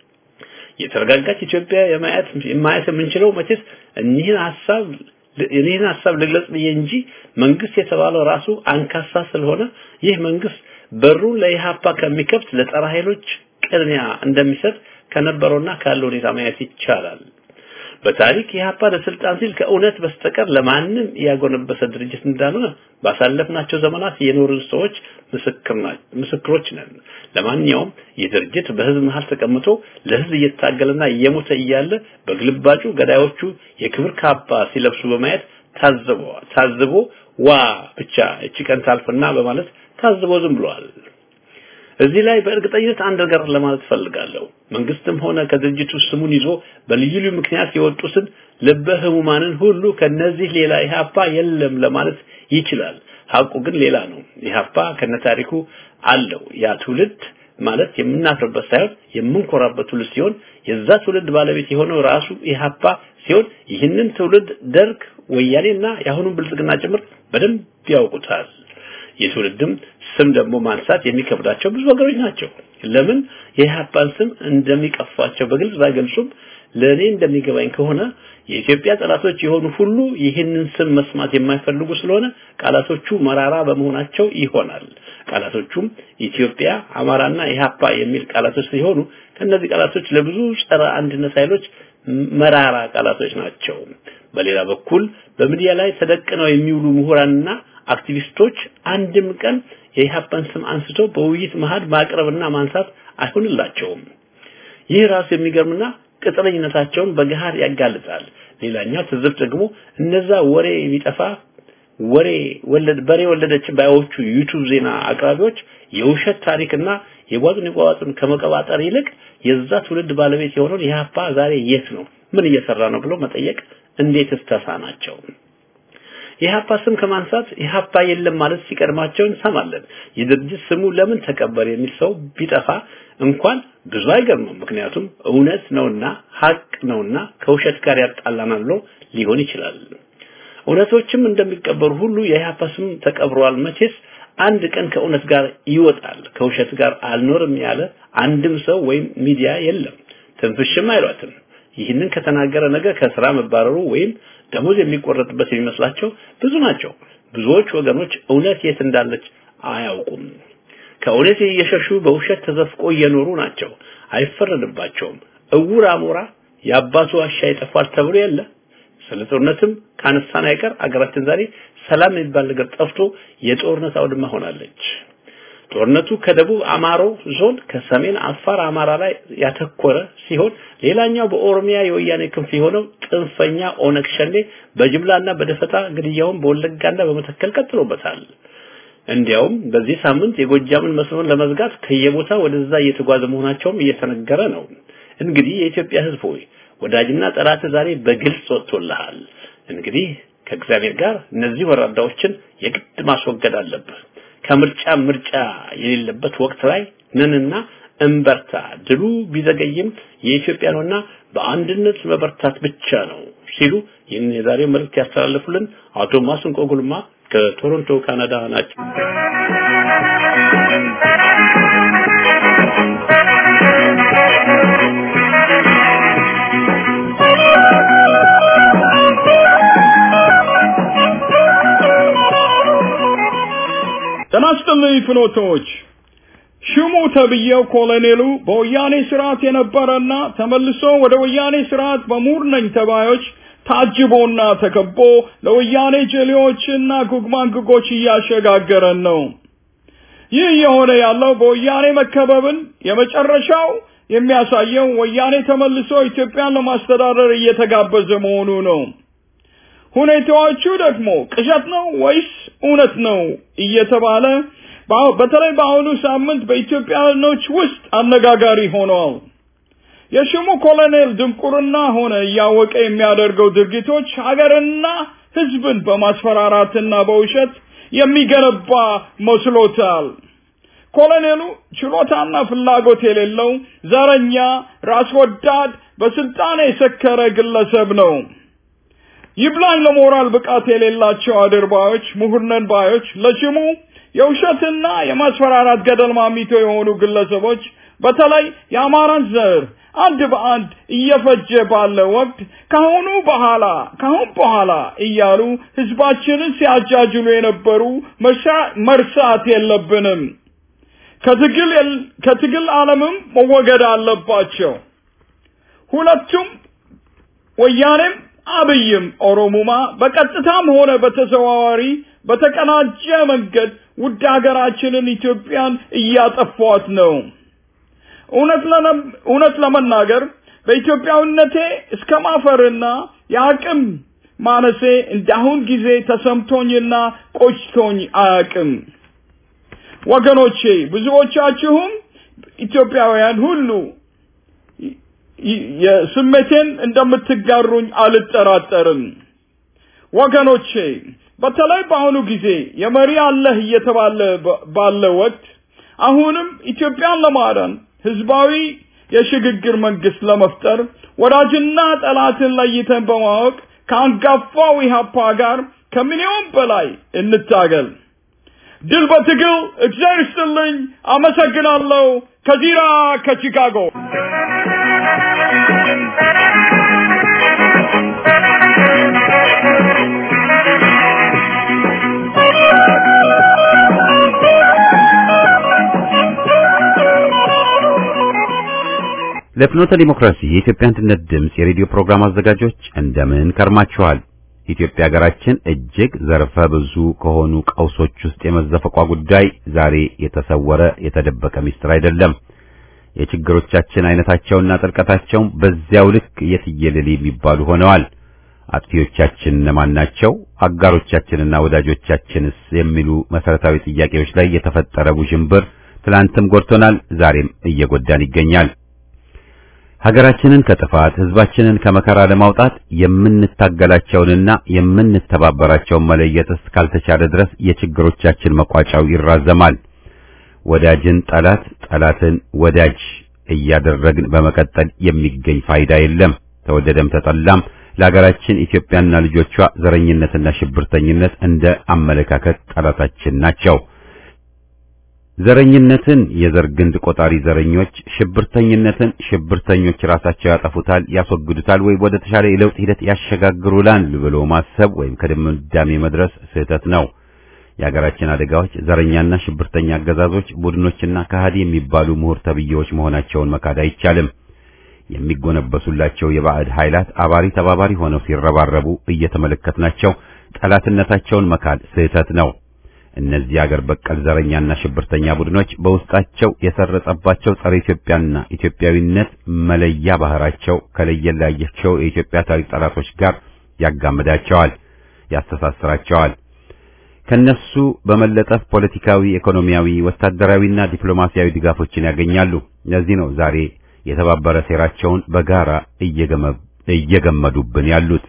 የተረጋጋች ኢትዮጵያ የማየት የማየት የምንችለው መቼስ እኒህን ሐሳብ እኔን ሐሳብ ልግለጽ ብዬ እንጂ መንግስት የተባለው ራሱ አንካሳ ስለሆነ ይህ መንግስት በሩን ለኢህአፓ ከሚከፍት ለጸረ ኃይሎች ቅድሚያ እንደሚሰጥ ከነበረውና ካለው ሁኔታ ማየት ይቻላል። በታሪክ ኢህአፓ ለስልጣን ሲል ከእውነት በስተቀር ለማንም ያጎነበሰ ድርጅት እንዳልሆነ ባሳለፍናቸው ዘመናት የኖርን ሰዎች ምስክሮች ነን። ለማንኛውም ይህ ድርጅት በህዝብ መሃል ተቀምጦ ለህዝብ እየታገለና እየሞተ እያለ በግልባጩ ገዳዮቹ የክብር ካባ ሲለብሱ በማየት ታዝቦ ታዝቦ ዋ ብቻ እቺ ቀን ታልፍና በማለት ታዝቦ ዝም ብሏል። እዚህ ላይ በእርግጠኝነት አንድ ነገር ለማለት ፈልጋለሁ። መንግስትም ሆነ ከድርጅቱ ስሙን ይዞ በልዩ ልዩ ምክንያት የወጡትን ልበ ህሙማንን ሁሉ ከነዚህ ሌላ ኢህአፓ የለም ለማለት ይችላል። ሀቁ ግን ሌላ ነው። ኢህአፓ ከነታሪኩ አለው። ያ ትውልድ ማለት የምናፍርበት ሳይሆን የምንኮራበት ትውልድ ሲሆን የዛ ትውልድ ባለቤት የሆነው ራሱ ኢህአፓ ሲሆን ይህንን ትውልድ ደርግ፣ ወያኔና የአሁኑን ብልጽግና ጭምር በደንብ ያውቁታል። የትውልድም ስም ደግሞ ማንሳት የሚከብዳቸው ብዙ ወገኖች ናቸው። ለምን የኢህአፓን ስም እንደሚቀፋቸው በግልጽ ባይገልጹም ለእኔ እንደሚገባኝ ከሆነ የኢትዮጵያ ጠላቶች የሆኑ ሁሉ ይህንን ስም መስማት የማይፈልጉ ስለሆነ ቃላቶቹ መራራ በመሆናቸው ይሆናል። ቃላቶቹም ኢትዮጵያ፣ አማራና ኢህአፓ የሚል ቃላቶች ሲሆኑ ከነዚህ ቃላቶች ለብዙ ጸረ አንድነት ኃይሎች መራራ ቃላቶች ናቸው። በሌላ በኩል በሚዲያ ላይ ተደቅነው የሚውሉ ምሁራንና አክቲቪስቶች አንድም ቀን የኢህአፓን ስም አንስቶ በውይይት መሃል ማቅረብና ማንሳት አይሆንላቸውም። ይህ ራሱ የሚገርምና ቅጥረኝነታቸውን በገሃድ ያጋልጣል። ሌላኛው ትዝብት ደግሞ እነዛ ወሬ የሚጠፋ ወሬ ወለድ በሬ ወለደች ባዮቹ ዩቲዩብ ዜና አቅራቢዎች የውሸት ታሪክና የጓጡን የጓጡን ከመቀባጠር ይልቅ የዛ ትውልድ ባለቤት የሆነውን ኢህአፓ ዛሬ የት ነው፣ ምን እየሰራ ነው ብሎ መጠየቅ እንዴትስ ተሳናቸው? የኢህአፓ ስም ከማንሳት ኢህአፓ የለም ማለት ሲቀድማቸው እንሰማለን። የድርጅት ስሙ ለምን ተቀበር የሚል ሰው ቢጠፋ እንኳን ብዙ አይገርምም። ምክንያቱም እውነት ነውና ሀቅ ነውና ከውሸት ጋር ያጣላናል ብሎ ሊሆን ይችላል። እውነቶችም እንደሚቀበሩ ሁሉ የኢህአፓ ስም ተቀብሯል። መቼስ አንድ ቀን ከእውነት ጋር ይወጣል ከውሸት ጋር አልኖርም ያለ አንድም ሰው ወይም ሚዲያ የለም ትንፍሽም አይሏትም ይህንን ከተናገረ ነገ ከስራ መባረሩ ወይም ደሞዝ የሚቆረጥበት የሚመስላቸው ብዙ ናቸው ብዙዎች ወገኖች እውነት የት እንዳለች አያውቁም ከእውነት እየሸሹ በውሸት ተዘፍቆ እየኖሩ ናቸው አይፈረድባቸውም እውር አሞራ የአባቱ ዋሻ ይጠፋል ተብሎ የለ ስለ ጦርነትም ካነሳን አይቀር አገራችን ዛሬ ሰላም የሚባል ነገር ጠፍቶ የጦርነት አውድማ ሆናለች ጦርነቱ ከደቡብ አማሮ ዞን ከሰሜን አፋር አማራ ላይ ያተኮረ ሲሆን ሌላኛው በኦሮሚያ የወያኔ ክንፍ የሆነው ጥንፈኛ ኦነግ ሸኔ በጅምላና በደፈጣ ግድያውን በወለጋና በመተከል ቀጥሎበታል እንዲያውም በዚህ ሳምንት የጎጃምን መስመር ለመዝጋት ከየቦታ ወደዛ እየተጓዘ መሆናቸውም እየተነገረ ነው እንግዲህ የኢትዮጵያ ህዝብ ሆይ ወዳጅና ጠላት ዛሬ በግልጽ ወጥቶልሃል እንግዲህ ከእግዚአብሔር ጋር እነዚህ ወራዳዎችን የግድ ማስወገድ አለብህ ከምርጫ ምርጫ የሌለበት ወቅት ላይ ነንና እንበርታ ድሉ ቢዘገይም የኢትዮጵያ ነውና በአንድነት መበርታት ብቻ ነው ሲሉ ይህን የዛሬው መልእክት ያስተላልፉልን አቶ ማስንቆ ጉልማ ከቶሮንቶ ካናዳ ናቸው ጤና ይስጥልኝ ፍኖቶች ሽሙ ተብዬው ኮሎኔሉ በወያኔ ስርዓት የነበረና ተመልሶ ወደ ወያኔ ስርዓት በሙር ነኝ ተባዮች ታጅቦና ተከቦ ለወያኔ ጀሌዎችና ጉግማንግጎች እያሸጋገረን ነው። ይህ የሆነ ያለው በወያኔ መከበብን የመጨረሻው የሚያሳየው ወያኔ ተመልሶ ኢትዮጵያን ለማስተዳደር እየተጋበዘ መሆኑ ነው። ሁኔታዎቹ ደግሞ ቅዠት ነው ወይስ እውነት ነው እየተባለ በተለይ በአሁኑ ሳምንት በኢትዮጵያኖች ውስጥ አነጋጋሪ ሆነዋል። የሽሙ ኮሎኔል ድንቁርና ሆነ እያወቀ የሚያደርገው ድርጊቶች ሀገርና ሕዝብን በማስፈራራትና በውሸት የሚገነባ መስሎታል። ኮሎኔሉ ችሎታና ፍላጎት የሌለው ዘረኛ፣ ራስ ወዳድ፣ በስልጣን የሰከረ ግለሰብ ነው። ይብላኝ ለሞራል ብቃት የሌላቸው አድርባዮች፣ ምሁርነን ባዮች ለሽሙ የውሸትና የማስፈራራት ገደል ማሚቶ የሆኑ ግለሰቦች በተለይ የአማራን ዘር አንድ በአንድ እየፈጀ ባለ ወቅት ካሁኑ በኋላ ካሁን በኋላ እያሉ ህዝባችንን ሲያጃጅሉ የነበሩ መርሳት የለብንም። ከትግል ከትግል ዓለምም መወገድ አለባቸው። ሁለቱም ወያኔም አብይም ኦሮሙማ በቀጥታም ሆነ በተዘዋዋሪ በተቀናጀ መንገድ ውድ ሀገራችንን ኢትዮጵያን እያጠፏት ነው። እውነት ለመናገር በኢትዮጵያዊነቴ እስከ ማፈርና የአቅም ማነሴ እንዳሁን ጊዜ ተሰምቶኝና ቆጭቶኝ አያቅም። ወገኖቼ ብዙዎቻችሁም ኢትዮጵያውያን ሁሉ የስሜቴን እንደምትጋሩኝ አልጠራጠርም። ወገኖቼ በተለይ በአሁኑ ጊዜ የመሪ አለህ እየተባለ ባለ ወቅት አሁንም ኢትዮጵያን ለማዳን ህዝባዊ የሽግግር መንግስት ለመፍጠር ወዳጅና ጠላትን ለይተን በማወቅ ከአንጋፋው ኢህአፓ ጋር ከሚሊዮን በላይ እንታገል። ድል በትግል እግዚአብሔር ይስጥልኝ። አመሰግናለሁ። ከዚራ ከቺካጎ ለፍኖተ ዲሞክራሲ የኢትዮጵያ አንድነት ድምፅ የሬዲዮ ፕሮግራም አዘጋጆች እንደምን ከርማችኋል? ኢትዮጵያ ሀገራችን እጅግ ዘርፈ ብዙ ከሆኑ ቀውሶች ውስጥ የመዘፈቋ ጉዳይ ዛሬ የተሰወረ የተደበቀ ሚስጥር አይደለም። የችግሮቻችን አይነታቸውና ጥልቀታቸውም በዚያው ልክ የትየለሌ የሚባሉ ሆነዋል። አጥፊዎቻችን እነማን ናቸው? አጋሮቻችንና ወዳጆቻችንስ? የሚሉ መሰረታዊ ጥያቄዎች ላይ የተፈጠረ ውዥንብር ትላንትም ጎድቶናል፣ ዛሬም እየጎዳን ይገኛል። ሀገራችንን ከጥፋት ህዝባችንን ከመከራ ለማውጣት የምንታገላቸውንና የምንተባበራቸውን መለየት እስካልተቻለ ድረስ የችግሮቻችን መቋጫው ይራዘማል። ወዳጅን ጠላት፣ ጠላትን ወዳጅ እያደረግን በመቀጠል የሚገኝ ፋይዳ የለም። ተወደደም ተጠላም ለሀገራችን ኢትዮጵያና ልጆቿ ዘረኝነትና ሽብርተኝነት እንደ አመለካከት ጠላታችን ናቸው። ዘረኝነትን የዘር ግንድ ቆጣሪ ዘረኞች፣ ሽብርተኝነትን ሽብርተኞች ራሳቸው ያጠፉታል፣ ያስወግዱታል ወይ ወደ ተሻለ የለውጥ ሂደት ያሸጋግሩላል ብሎ ማሰብ ወይም ከድምዳሜ መድረስ ስህተት ነው። የሀገራችን አደጋዎች ዘረኛና ሽብርተኛ አገዛዞች፣ ቡድኖችና ከሃዲ የሚባሉ ምሁር ተብዬዎች መሆናቸውን መካድ አይቻልም። የሚጎነበሱላቸው የባዕድ ኃይላት አባሪ ተባባሪ ሆነው ሲረባረቡ እየተመለከትናቸው ጠላትነታቸውን መካድ ስህተት ነው። እነዚህ አገር በቀል ዘረኛና ሽብርተኛ ቡድኖች በውስጣቸው የሰረጸባቸው ጸረ ኢትዮጵያና ኢትዮጵያዊነት መለያ ባህራቸው ከለየላያቸው የኢትዮጵያ ታሪክ ጠላቶች ጋር ያጋምዳቸዋል፣ ያስተሳስራቸዋል። ከነሱ በመለጠፍ ፖለቲካዊ፣ ኢኮኖሚያዊ፣ ወታደራዊና ዲፕሎማሲያዊ ድጋፎችን ያገኛሉ። ለዚህ ነው ዛሬ የተባበረ ሴራቸውን በጋራ እየገመዱብን ያሉት።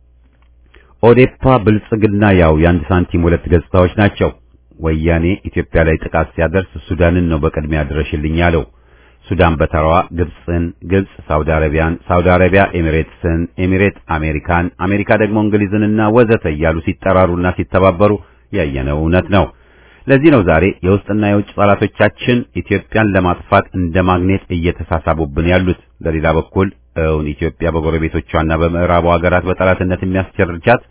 ኦዴፓ ብልጽግና ያው የአንድ ሳንቲም ሁለት ገጽታዎች ናቸው። ወያኔ ኢትዮጵያ ላይ ጥቃት ሲያደርስ ሱዳንን ነው በቅድሚያ ድረሽልኝ ያለው። ሱዳን በተራዋ ግብፅን፣ ግብፅ ሳውዲ አረቢያን፣ ሳውዲ አረቢያ ኤሚሬትስን፣ ኤሚሬት አሜሪካን፣ አሜሪካ ደግሞ እንግሊዝንና ወዘተ እያሉ ሲጠራሩና ሲተባበሩ ያየነው እውነት ነው። ለዚህ ነው ዛሬ የውስጥና የውጭ ጠላቶቻችን ኢትዮጵያን ለማጥፋት እንደ ማግኔት እየተሳሳቡብን ያሉት። በሌላ በኩል እውን ኢትዮጵያ በጎረቤቶቿና በምዕራቡ ሀገራት በጠላትነት የሚያስቸርቻት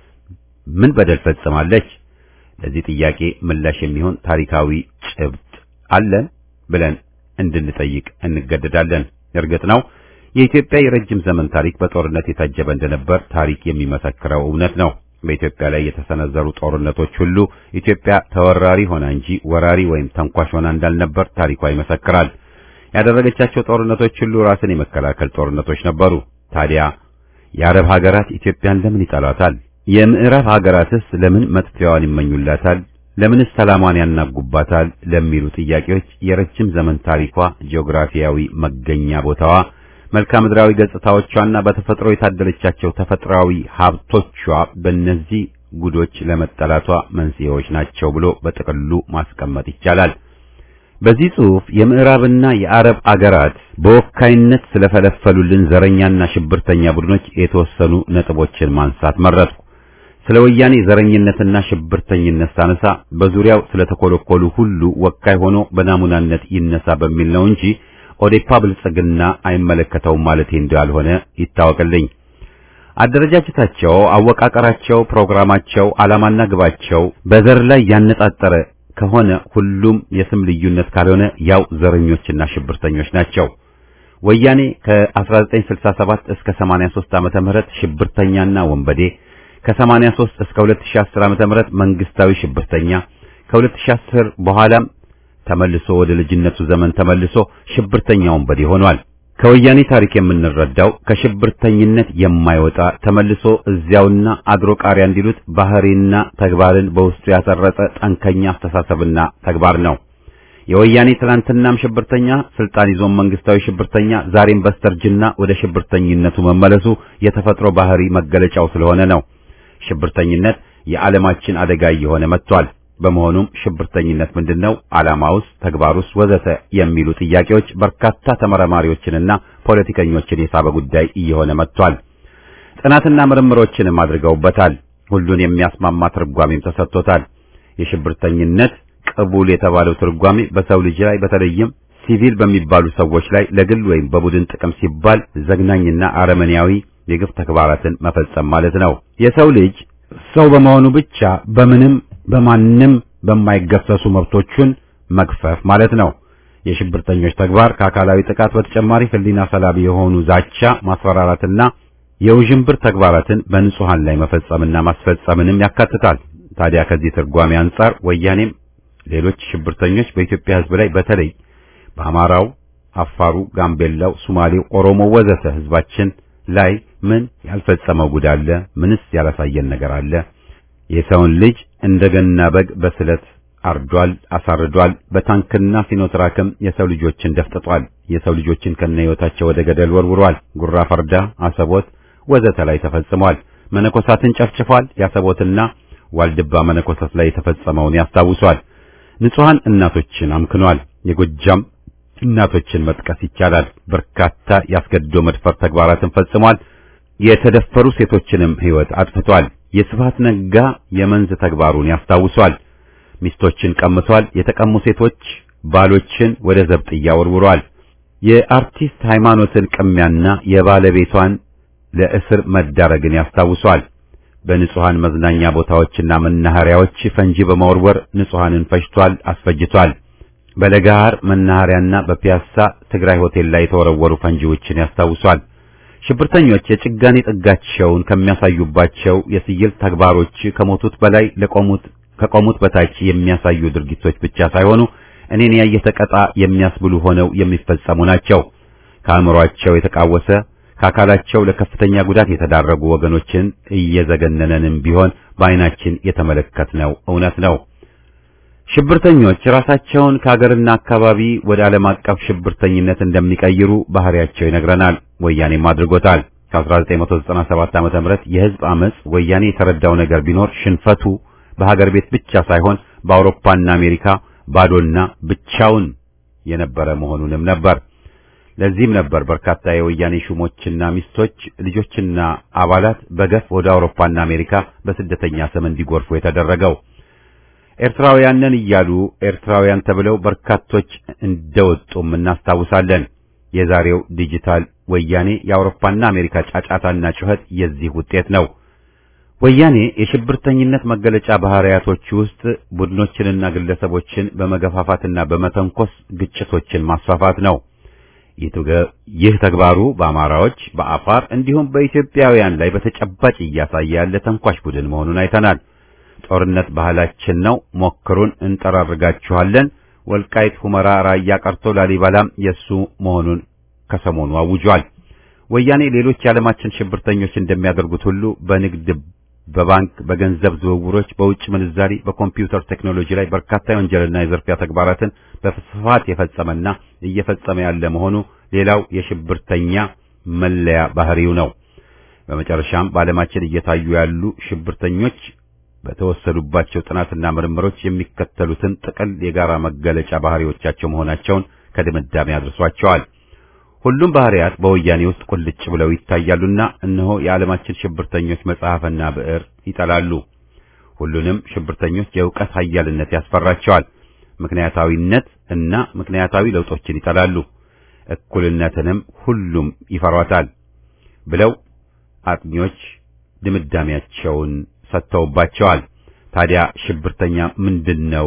ምን በደል ፈጽማለች? ለዚህ ጥያቄ ምላሽ የሚሆን ታሪካዊ ጭብጥ አለን ብለን እንድንጠይቅ እንገደዳለን። እርግጥ ነው የኢትዮጵያ የረጅም ዘመን ታሪክ በጦርነት የታጀበ እንደነበር ታሪክ የሚመሰክረው እውነት ነው። በኢትዮጵያ ላይ የተሰነዘሩ ጦርነቶች ሁሉ ኢትዮጵያ ተወራሪ ሆና እንጂ ወራሪ ወይም ተንኳሽ ሆና እንዳልነበር ታሪኳ ይመሰክራል። ያደረገቻቸው ጦርነቶች ሁሉ ራስን የመከላከል ጦርነቶች ነበሩ። ታዲያ የአረብ ሀገራት ኢትዮጵያን ለምን ይጠላታል? የምዕራብ ሀገራትስ ለምን መጥፊያዋን ይመኙላታል? ለምንስ ሰላሟን ያናጉባታል? ለሚሉ ጥያቄዎች የረጅም ዘመን ታሪኳ፣ ጂኦግራፊያዊ መገኛ ቦታዋ፣ መልክዓ ምድራዊ ገጽታዎቿና በተፈጥሮ የታደለቻቸው ተፈጥሯዊ ሀብቶቿ በእነዚህ ጉዶች ለመጠላቷ መንስኤዎች ናቸው ብሎ በጥቅሉ ማስቀመጥ ይቻላል። በዚህ ጽሑፍ የምዕራብና የአረብ አገራት በወካይነት ስለፈለፈሉልን ዘረኛና ሽብርተኛ ቡድኖች የተወሰኑ ነጥቦችን ማንሳት መረጥኩ። ስለ ወያኔ ዘረኝነትና ሽብርተኝነት ሳነሳ በዙሪያው ስለተኮለኮሉ ሁሉ ወካይ ሆኖ በናሙናነት ይነሳ በሚል ነው እንጂ ኦዴፓ ብልጽግና አይመለከተውም ማለቴ እንዳልሆነ ይታወቅልኝ። አደረጃጀታቸው፣ አወቃቀራቸው፣ ፕሮግራማቸው፣ ዓላማና ግባቸው በዘር ላይ ያነጣጠረ ከሆነ ሁሉም የስም ልዩነት ካልሆነ ያው ዘረኞችና ሽብርተኞች ናቸው። ወያኔ ከ1967 እስከ 83 ዓመተ ምህረት ሽብርተኛና ወንበዴ፣ ከ83 እስከ 2010 ዓመተ ምህረት መንግስታዊ ሽብርተኛ፣ ከ2010 በኋላም ተመልሶ ወደ ልጅነቱ ዘመን ተመልሶ ሽብርተኛ ወንበዴ ሆኗል። ከወያኔ ታሪክ የምንረዳው ከሽብርተኝነት የማይወጣ ተመልሶ እዚያውና አድሮ ቃሪያ እንዲሉት ባህሪና ተግባርን በውስጡ ያሰረጸ ጠንከኛ አስተሳሰብና ተግባር ነው። የወያኔ ትናንትናም ሽብርተኛ፣ ስልጣን ይዞም መንግስታዊ ሽብርተኛ፣ ዛሬም በስተርጅና ወደ ሽብርተኝነቱ መመለሱ የተፈጥሮ ባህሪ መገለጫው ስለሆነ ነው። ሽብርተኝነት የዓለማችን አደጋ እየሆነ መጥቷል። በመሆኑም ሽብርተኝነት ምንድነው? ዓላማውስ፣ ተግባሩስ፣ ወዘተ የሚሉ ጥያቄዎች በርካታ ተመራማሪዎችንና ፖለቲከኞችን የሳበ ጉዳይ እየሆነ መጥቷል። ጥናትና ምርምሮችንም አድርገውበታል። ሁሉን የሚያስማማ ትርጓሜም ተሰጥቶታል። የሽብርተኝነት ቅቡል የተባለው ትርጓሜ በሰው ልጅ ላይ በተለይም ሲቪል በሚባሉ ሰዎች ላይ ለግል ወይም በቡድን ጥቅም ሲባል ዘግናኝና አረመኔያዊ የግፍ ተግባራትን መፈጸም ማለት ነው። የሰው ልጅ ሰው በመሆኑ ብቻ በምንም በማንም በማይገሰሱ መብቶቹን መግፈፍ ማለት ነው። የሽብርተኞች ተግባር ከአካላዊ ጥቃት በተጨማሪ ሕሊና ሰላቢ የሆኑ ዛቻ፣ ማስፈራራትና የውዥንብር ተግባራትን በንጹሃን ላይ መፈጸምና ማስፈጸምንም ያካትታል። ታዲያ ከዚህ ትርጓሜ አንጻር ወያኔም ሌሎች ሽብርተኞች በኢትዮጵያ ሕዝብ ላይ በተለይ በአማራው፣ አፋሩ፣ ጋምቤላው፣ ሶማሌው፣ ኦሮሞ ወዘተ ሕዝባችን ላይ ምን ያልፈጸመው ጉድ አለ? ምንስ ያላሳየን ነገር አለ? የሰውን ልጅ እንደገና በግ በስለት አርዷል፣ አሳርዷል። በታንክና ሲኖትራክም የሰው ልጆችን ደፍጥጧል። የሰው ልጆችን ከነህይወታቸው ወደ ገደል ወርውሯል። ጉራ ፈርዳ፣ አሰቦት ወዘተ ላይ ተፈጽሟል። መነኮሳትን ጨፍጭፏል። ያሰቦትና ዋልድባ መነኮሳት ላይ የተፈጸመውን ያስታውሷል። ንጹሃን እናቶችን አምክኗል። የጎጃም እናቶችን መጥቀስ ይቻላል። በርካታ ያስገድዶ መድፈር ተግባራትን ፈጽሟል። የተደፈሩ ሴቶችንም ሕይወት አጥፍቷል። የስብሐት ነጋ የመንዝ ተግባሩን ያስታውሷል። ሚስቶችን ቀምቷል። የተቀሙ ሴቶች ባሎችን ወደ ዘብጥያ ወርውሯል። የአርቲስት ሃይማኖትን ቅሚያና የባለቤቷን ለእስር መዳረግን ያስታውሷል። በንጹሃን መዝናኛ ቦታዎችና መናኸሪያዎች ፈንጂ በመወርወር ንጹሃንን ፈጅቷል፣ አስፈጅቷል። በለጋሃር መናኸሪያና በፒያሳ ትግራይ ሆቴል ላይ የተወረወሩ ፈንጂዎችን ያስታውሷል። ሽብርተኞች የጭጋኔ ጥጋቸውን ከሚያሳዩባቸው የስይል ተግባሮች ከሞቱት በላይ ለቆሙት ከቆሙት በታች የሚያሳዩ ድርጊቶች ብቻ ሳይሆኑ እኔን ያየ ተቀጣ የሚያስብሉ ሆነው የሚፈጸሙ ናቸው። ከአእምሯቸው የተቃወሰ ከአካላቸው ለከፍተኛ ጉዳት የተዳረጉ ወገኖችን እየዘገነነንም ቢሆን በዓይናችን የተመለከትነው እውነት ነው። ሽብርተኞች ራሳቸውን ከሀገርና አካባቢ ወደ ዓለም አቀፍ ሽብርተኝነት እንደሚቀይሩ ባህሪያቸው ይነግረናል። ወያኔም አድርጎታል። ከ1997 ዓመተ ምህረት የህዝብ አመጽ ወያኔ የተረዳው ነገር ቢኖር ሽንፈቱ በሀገር ቤት ብቻ ሳይሆን በአውሮፓና አሜሪካ ባዶና ብቻውን የነበረ መሆኑንም ነበር። ለዚህም ነበር በርካታ የወያኔ ሹሞችና ሚስቶች ልጆችና አባላት በገፍ ወደ አውሮፓና አሜሪካ በስደተኛ ስም እንዲጎርፉ የተደረገው። ኤርትራውያንን እያሉ ኤርትራውያን ተብለው በርካቶች እንደወጡም እናስታውሳለን። የዛሬው ዲጂታል ወያኔ የአውሮፓና አሜሪካ ጫጫታና ጩኸት የዚህ ውጤት ነው። ወያኔ የሽብርተኝነት መገለጫ ባህሪያቶች ውስጥ ቡድኖችንና ግለሰቦችን በመገፋፋትና በመተንኮስ ግጭቶችን ማስፋፋት ነው። ይህ ተግባሩ በአማራዎች፣ በአፋር እንዲሁም በኢትዮጵያውያን ላይ በተጨባጭ እያሳየ ያለ ተንኳሽ ቡድን መሆኑን አይተናል። ጦርነት ባህላችን ነው፣ ሞክሩን፣ እንጠራርጋችኋለን። ወልቃይት፣ ሁመራ፣ ራያ ቀርቶ ላሊበላም የሱ መሆኑን ከሰሞኑ አውጇል። ወያኔ ሌሎች የዓለማችን ሽብርተኞች እንደሚያደርጉት ሁሉ በንግድ በባንክ በገንዘብ ዝውውሮች፣ በውጭ ምንዛሪ፣ በኮምፒውተር ቴክኖሎጂ ላይ በርካታ የወንጀልና የዝርፊያ ተግባራትን በስፋት የፈጸመና እየፈጸመ ያለ መሆኑ ሌላው የሽብርተኛ መለያ ባህሪው ነው። በመጨረሻም በዓለማችን እየታዩ ያሉ ሽብርተኞች በተወሰዱባቸው ጥናትና ምርምሮች የሚከተሉትን ጥቅል የጋራ መገለጫ ባህሪዎቻቸው መሆናቸውን ከድምዳሜ አድርሷቸዋል። ሁሉም ባህሪያት በወያኔ ውስጥ ቁልጭ ብለው ይታያሉና እነሆ የዓለማችን ሽብርተኞች መጽሐፍና ብዕር ይጠላሉ። ሁሉንም ሽብርተኞች የእውቀት ኃያልነት ያስፈራቸዋል። ምክንያታዊነት እና ምክንያታዊ ለውጦችን ይጠላሉ። እኩልነትንም ሁሉም ይፈሯታል ብለው አጥኚዎች ድምዳሜያቸውን ሰጥተውባቸዋል። ታዲያ ሽብርተኛ ምንድነው?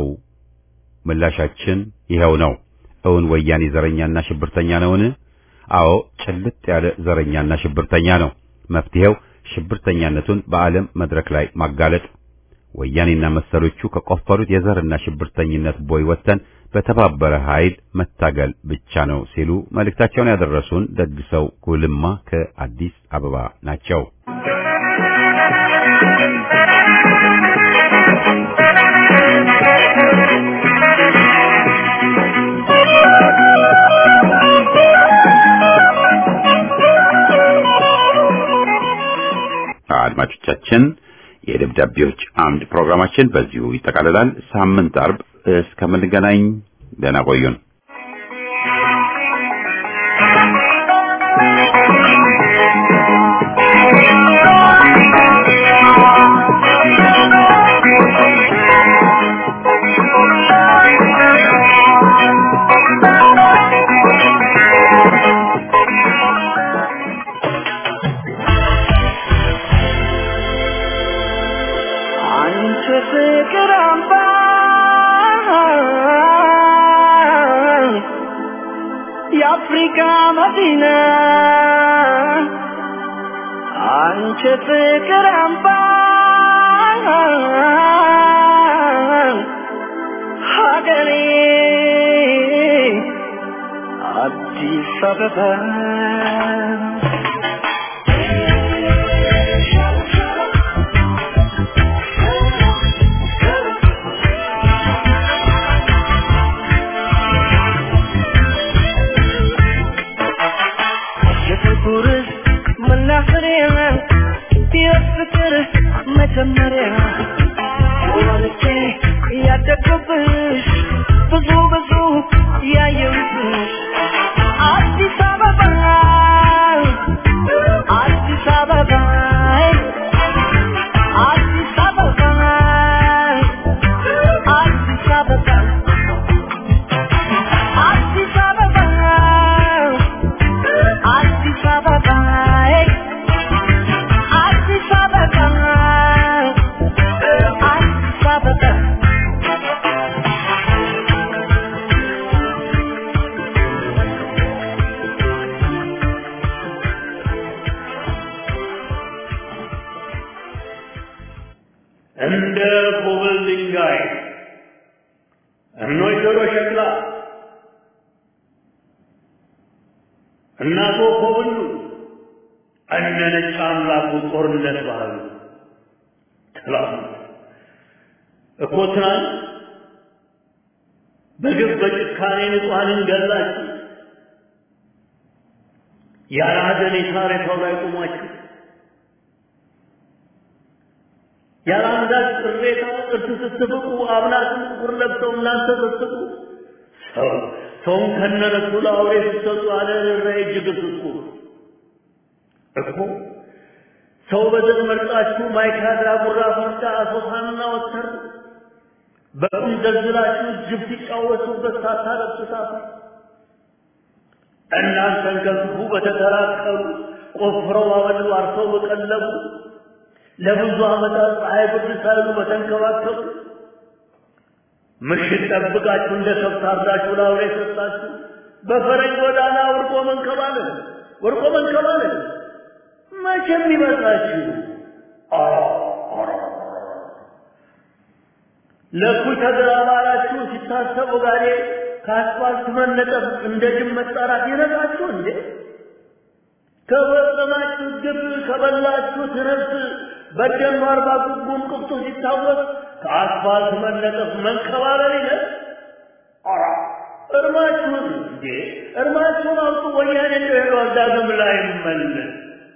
ምላሻችን ይኸው ነው። እውን ወያኔ ዘረኛና ሽብርተኛ ነውን? አዎ ጭልጥ ያለ ዘረኛና ሽብርተኛ ነው። መፍትሄው ሽብርተኛነቱን በዓለም መድረክ ላይ ማጋለጥ፣ ወያኔና መሰሎቹ ከቆፈሩት የዘርና ሽብርተኝነት ቦይ ወጥተን በተባበረ ኃይል መታገል ብቻ ነው ሲሉ መልእክታቸውን ያደረሱን ደግሰው ጉልማ ከአዲስ አበባ ናቸው። አድማጮቻችን የደብዳቤዎች አምድ ፕሮግራማችን በዚሁ ይጠቃልላል። ሳምንት አርብ እስከምንገናኝ ደህና ቆዩን። አንቺ ፍቅር አምባ የአፍሪካ መዲና አንቺ ፍቅር አምባ ሀገሬ አዲስ አበባ የፍቅር መናኸሪያ የፍቅር መጀመሪያ ወልጄ ያደግኩብሽ ብዙ ብዙ ያየሁብሽ አዲስ አበባ እንደ ኮብል ድንጋይ እኖይ ጆሮ ሸክላ እናቶ ኮብሉ እነ ነጭ አምላኩ ጦርነት ባህሉ ትላንት እኮ ትናንት በግፍ በጭካኔ ንጹሐንን ገላችሁ ያለ ሀዘኔታ ሬሳው ላይ ቆማችሁ ያለ አንዳች ቅሬታ እርስ ስትፍቁ አብናትን ጥቁር ለብሰው እናንተ ስትስቁ ሰው ሰውን ከነረሱ ለአውሬ ስትሰጡ አለ ርኅራኄ እጅግ ስቁ እኮ ሰው በዘር መርጣችሁ ማይካድራ፣ ጉራ ፈርዳ፣ አሶሳንና ወተር በቁም ዘልዝላችሁ ጅብ ሲጫወቱበት ሳታለብሱ ሳቱ እናንተን ከክፉ በተተራቀሉ ቆፍረው አበሉ አርሰው በቀለቡ ለብዙ ዓመታት ፀሐይ ብርድ ሳይሉ በተንከባከቡ ምሽት ጠብቃችሁ እንደ ከብት አርዳችሁ ለአውሬ ሰጣችሁ በፈረጅ ጎዳና ወርቆ መንከባለል ወርቆ መንከባለል መቼም ይመስላችሁ ለእኩይ ተገባባላችሁ ሲታሰቡ ጋሬ ከአስፋልት መነጠፍ እንደ ጅብ መጣራት ይነቃችሁ እንዴ? ከፈጸማችሁ ግብ ከበላችሁት ነፍስ በደም አርባ ጉጉም ቅብጡ ሲታወስ ከአስፋልት መነጠፍ መንከባለል ይለ ኧረ እርማችሁን እንዴ እርማችሁን አውጡ። ወያኔ እንደው ሄዷል ዳግም ላይ መለስ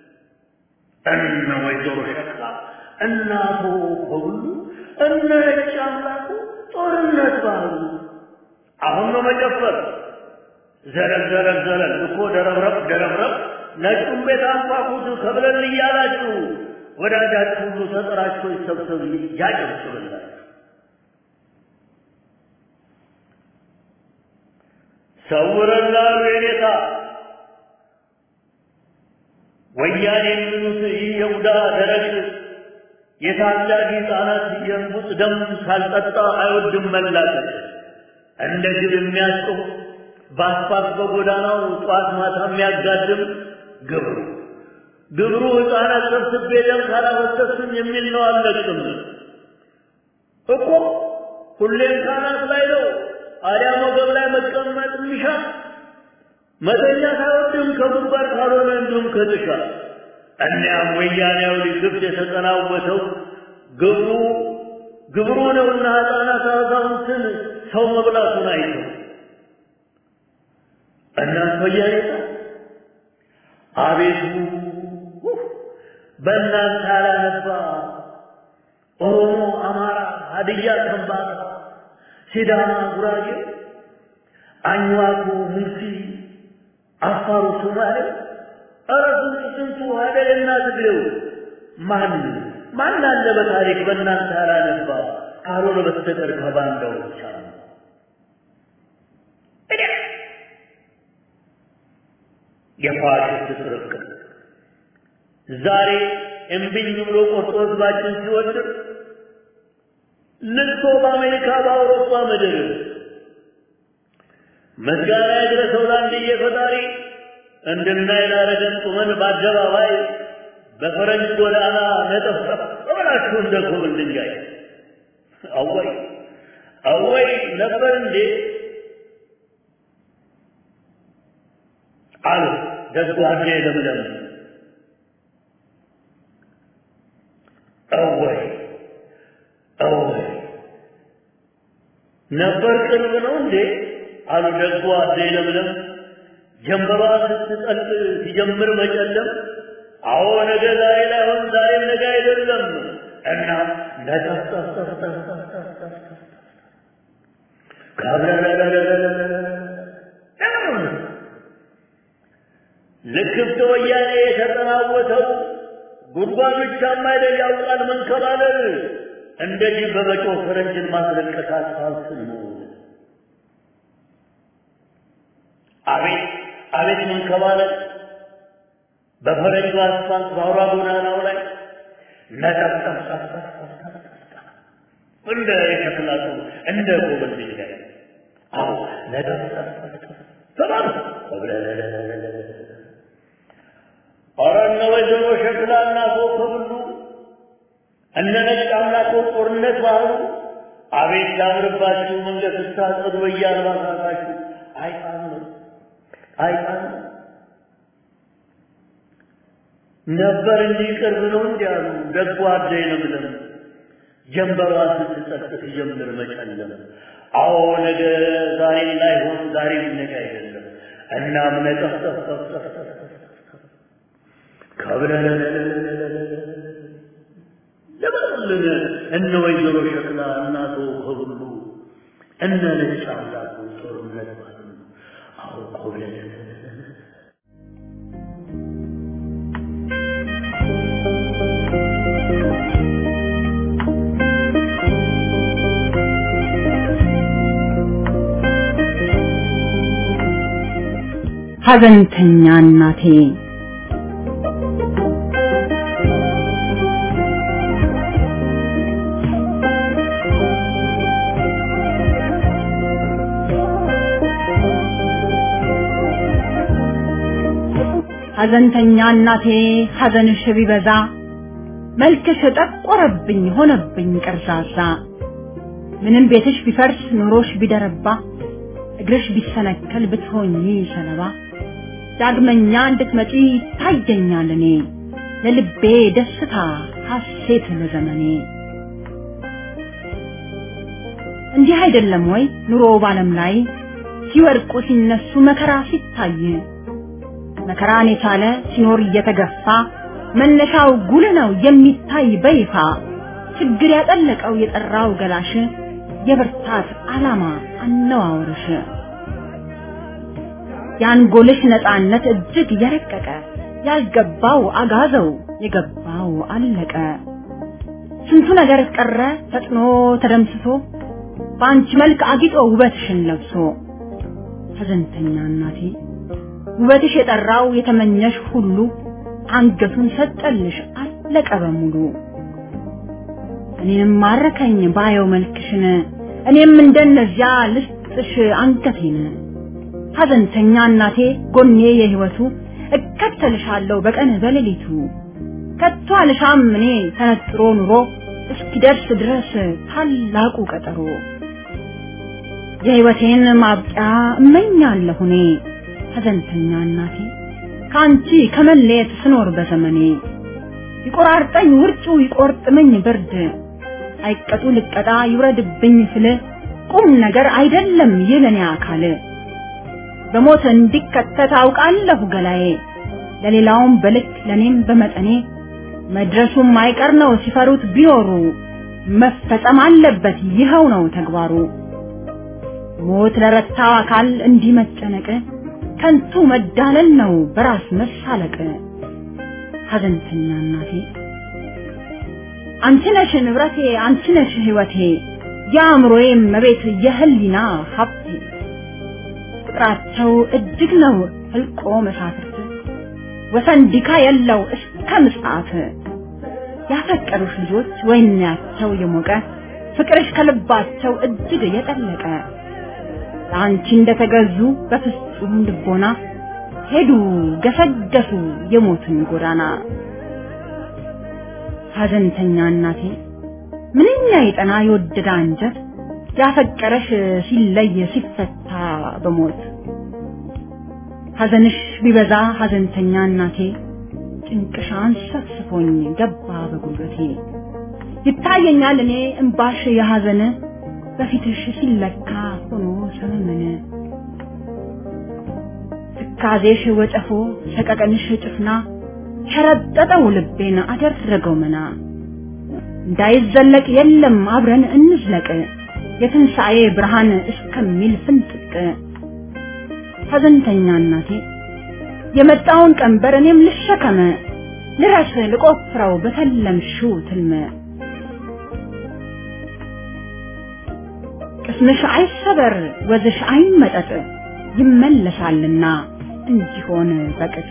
እነ ወይዘሮ ሸክላ እናቶ ከሁሉ እነ ነጭ አምላኩ ጦርነት ባህሉ አሁን ነው መጨፈር ዘረግ ዘረግ ዘረግ እኮ ደረብረብ ደረብረብ ነጩን ቤት አንኳኩት ከብለን እያላችሁ ወዳጃችሁ ሁሉ ተጠራችሁ ይሰብሰብ ያጨብጭብላችሁ። ሰውረላሉ የኔታ ወያኔ የሚሉት ይህ የቡዳ ደረቅ የታዳጊ ሕፃናት የእንቡጥ ደም ሳልጠጣ አይወድም መላቀቅ እንደ ግብ የሚያስቆም በአስፋልት በጎዳናው ጠዋት ማታ የሚያጋድም ግብሩ ግብሩ ሕፃናት ሰብስቤ ደም ካላፈሰስም የሚል ነው። አለቅም እኮ ሁሌም ካናት ላይ ነው። አዲያ ወገብ ላይ መቀመጥ ሚሻ መተኛት አይወድም ከጉድጓድ ካልሆነ እንዲሁም ከጥሻ እኒያም ወያኔያዊ ግብት የተጠናወተው ግብሩ ግብሩ ነውና ሕፃናት አዛውንትን ሰው መብላቱን አይተው እናት ወያኔ አቤቱ በእናንተ ያላነባ ኦሮሞ፣ አማራ፣ ሀድያ፣ ከምባታ፣ ሲዳማ፣ ጉራጌ፣ አኝዋኩ፣ ሙርሲ፣ አፋሩ፣ ሶማሌ ኧረ ስንቱ ስንቱ ሀደልና ትግሬው ማን ማን አለ በታሪክ በእናንተ ያላነባ ካልሆነ በስተቀር ከባንዳው ብቻ ነው። የፋሽስት ስርቅት ዛሬ እምቢኝ ብሎ ቆርጦ ህዝባችን ሲወድር ልቅሶ በአሜሪካ በአውሮፓ ምድር ምስጋና ይድረሰው ለአንድዬ ፈጣሪ እንድናይ ላረገን ቁመን በአደባባይ በፈረንጅ ጎዳና ነጠፍጠፍ ብላችሁ እንደ ኮብል ድንጋይ አወይ አወይ ነበር እንዴ አሉ ደጉ አዴ ለምለም አወይ አወይ ነበር ቅርብ ነው እንዴ አሉ ደጉ አዴ ለምለም ጀንበሯ ስትጠልቅ ሲጀምር መጨለም አዎ ነገ ዛሬ ላይሆን ዛሬም ነገ አይደለም እና ልክፍት ወያኔ የተጠናወተው ጉድጓድ ብቻም አይደል ያውቃል መንከባለል እንደዚህ በመጮህ ፈረንጅን ማስለቀስ አስፋልስን ነው አቤት አቤት መንከባለል በፈረንጁ አስፋልት በአውራ ጎዳናው ላይ ነጠብጠብ እንደ የሸክላ ሰው እንደ ጎበዝ ድንጋይ አዎ ነጠብጠብ ተባሉ ኧረ እነ ወይዘሮ ሸክላ እና ኮከብሉ እነ ነጭ አምላኮ ጦርነት ባህሉ አቤት ያምርባችሁ መንገድ ስታጸዱ በየአልባሳታችሁ አይጣም ነው አይጣም ነው ነበር እንዲህ ቅርብ ነው እንዲያሉ ደጉ አደይ ለምለም ጀንበሯ ስትጠቅ ሲጀምር መጨለም አዎ ነገ ዛሬ ላይሆን ዛሬም ነገ አይደለም እናም ነጠፍጠፍጠፍጠፍ ከብለለን ለበልን እነ ወይዘሮ ሸክላ እናቶ ከሁሉ እነ ነጭ አምላኩ ጦርነት ባሉ አዎ ኮብለለን ሐዘንተኛ እናቴ ሐዘንተኛ እናቴ ሐዘንሽ ቢበዛ መልክሽ ጠቆረብኝ ሆነብኝ ቀርዛዛ ምንም ቤትሽ ቢፈርስ ኑሮሽ ቢደረባ እግርሽ ቢሰነከል ብትሆኚ ሰለባ ዳግመኛ እንድትመጪ ታየኛል እኔ ለልቤ ደስታ ሐሴት ለዘመኔ እንዲህ አይደለም ወይ ኑሮ ባለም ላይ ሲወድቁ ሲነሱ መከራ ሲታይ መከራን የቻለ ሲኖር እየተገፋ መነሻው ጉልህ ነው የሚታይ በይፋ ችግር ያጠለቀው የጠራው ገላሽ የብርታት ዓላማ አነዋወርሽ የአንጎልሽ ነፃነት እጅግ የረቀቀ ያልገባው አጋዘው የገባው አለቀ ስንቱ ነገር ቀረ ፈጥኖ ተደምስሶ በአንቺ መልክ አጊጦ ውበትሽን ለብሶ ሐዘንተኛ እናቴ ውበትሽ የጠራው የተመኘሽ ሁሉ አንገቱን ሰጠልሽ አለቀ በሙሉ እኔም ማረከኝ ባየው መልክሽን እኔም እንደነዚያ ልስጥሽ አንገቴን ሐዘንተኛ እናቴ ጎኔ የህይወቱ እከተልሻለሁ በቀን በሌሊቱ ከቶ አልሻም እኔ ተነጥሮ ኑሮ እስኪደርስ ድረስ ታላቁ ቀጠሮ የህይወቴን ማብቂያ እመኛለሁ እኔ ሐዘንተኛ እናቴ ከአንቺ ከመለየት ስኖር በዘመኔ ይቆራርጠኝ ውርጩ ይቆርጥመኝ ብርድ አይቀጡ ልቀጣ ይውረድብኝ ስል ቁም ነገር አይደለም ይለኔ አካል በሞት እንዲከተት አውቃለሁ ገላዬ ለሌላውም በልክ ለኔም በመጠኔ መድረሱም አይቀር ነው ሲፈሩት ቢኖሩ መፈጸም አለበት ይኸው ነው ተግባሩ ሞት ለረታው አካል እንዲህ መጨነቅ ከንቱ መዳለል ነው በራስ መሳለቅ ሐዘንተኛ እናቴ አንቺ ነሽ ንብረቴ አንቺ ነሽ ህይወቴ የአእምሮዬ መቤት የህሊና ሀብቴ ፍቅራቸው እጅግ ነው ህልቆ መሳፍርት ወሰን ዲካ የለው እስከ ምጽአት ያፈቀሩሽ ልጆች ወይናቸው የሞቀ ፍቅርሽ ከልባቸው እጅግ የጠለቀ ለአንቺ እንደተገዙ በፍጹም ልቦና ሄዱ ገሰገሱ የሞትን ጎዳና ሐዘንተኛ እናቴ ምንኛ የጠና የወደደ አንጀት ያፈቀረሽ ሲለይ ሲፈታ በሞት ሐዘንሽ ቢበዛ ሐዘንተኛ እናቴ ጭንቅሻን ሰፍስፎኝ ገባ በጉልበቴ ይታየኛል እኔ እምባሽ የሐዘን በፊትሽ ሲለካ ሆኖ ሰመመነ ትካዜሽ ወጨፎ ሰቀቀንሽ ጭፍና ሸረጠጠው ልቤን አደረገው መና እንዳይዘለቅ የለም አብረን እንዝለቅ የትንሣኤ ብርሃን እስከሚል ፍንጥቅ ሐዘንተኛ እናቴ የመጣውን ቀንበር እኔም ልሸከመ ልረስ ልቆፍረው በተለምሽው ትልመ ቅስምሽ አይሰበር ወዝሽ አይመጠጥ ይመለሳልና እንዲሆን በቅጥ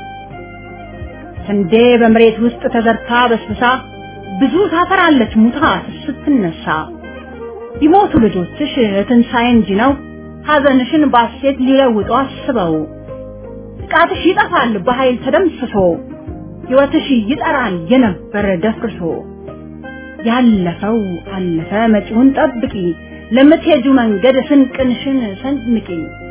ስንዴ በመሬት ውስጥ ተዘርታ በስብሳ ብዙ ታፈራለች ሙታ ስትነሳ ቢሞቱ ልጆችሽ ትንሣኤ እንጂ ነው ሐዘንሽን ባሴት ሊለውጡ አስበው ጥቃትሽ ይጠፋል በኃይል ተደምስሶ ሕይወትሽ ይጠራል የነበረ ደፍርሶ ያለፈው አለፈ መጪውን ጠብቂ ለምትሄጁ መንገድ ስንቅንሽን ሰንምቂ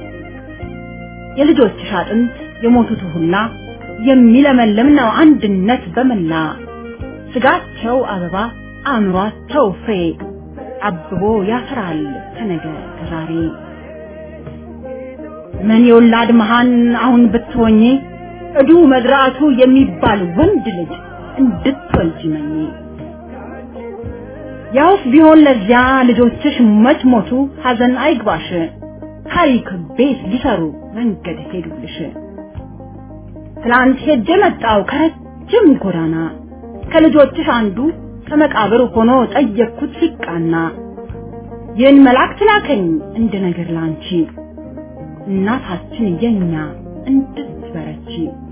የልጆችሽ አጥንት የሞቱት ሁላ የሚለመልም ነው አንድነት በመላ ስጋቸው አበባ አእምሯቸው ፍሬ አብቦ ያፈራል ከነገ ከዛሬ ምን የወላድ መሃን አሁን ብትሆኚ እዱ መድራቱ የሚባል ወንድ ልጅ እንድትወልጂ መኝ ያውስ ቢሆን ለዚያ ልጆችሽ መች ሞቱ ሐዘን አይግባሽ ታሪክ ቤት ሊሰሩ መንገድ ሄዱልሽ ትላንት ሄጄ መጣው ከረጅም ጎዳና ከልጆችሽ አንዱ ከመቃብር ሆኖ ጠየቅኩት ሲቃና ይህን መልአክ ላከኝ እንደ ነገር ላንቺ እናታችን የኛ እንድትበረቺ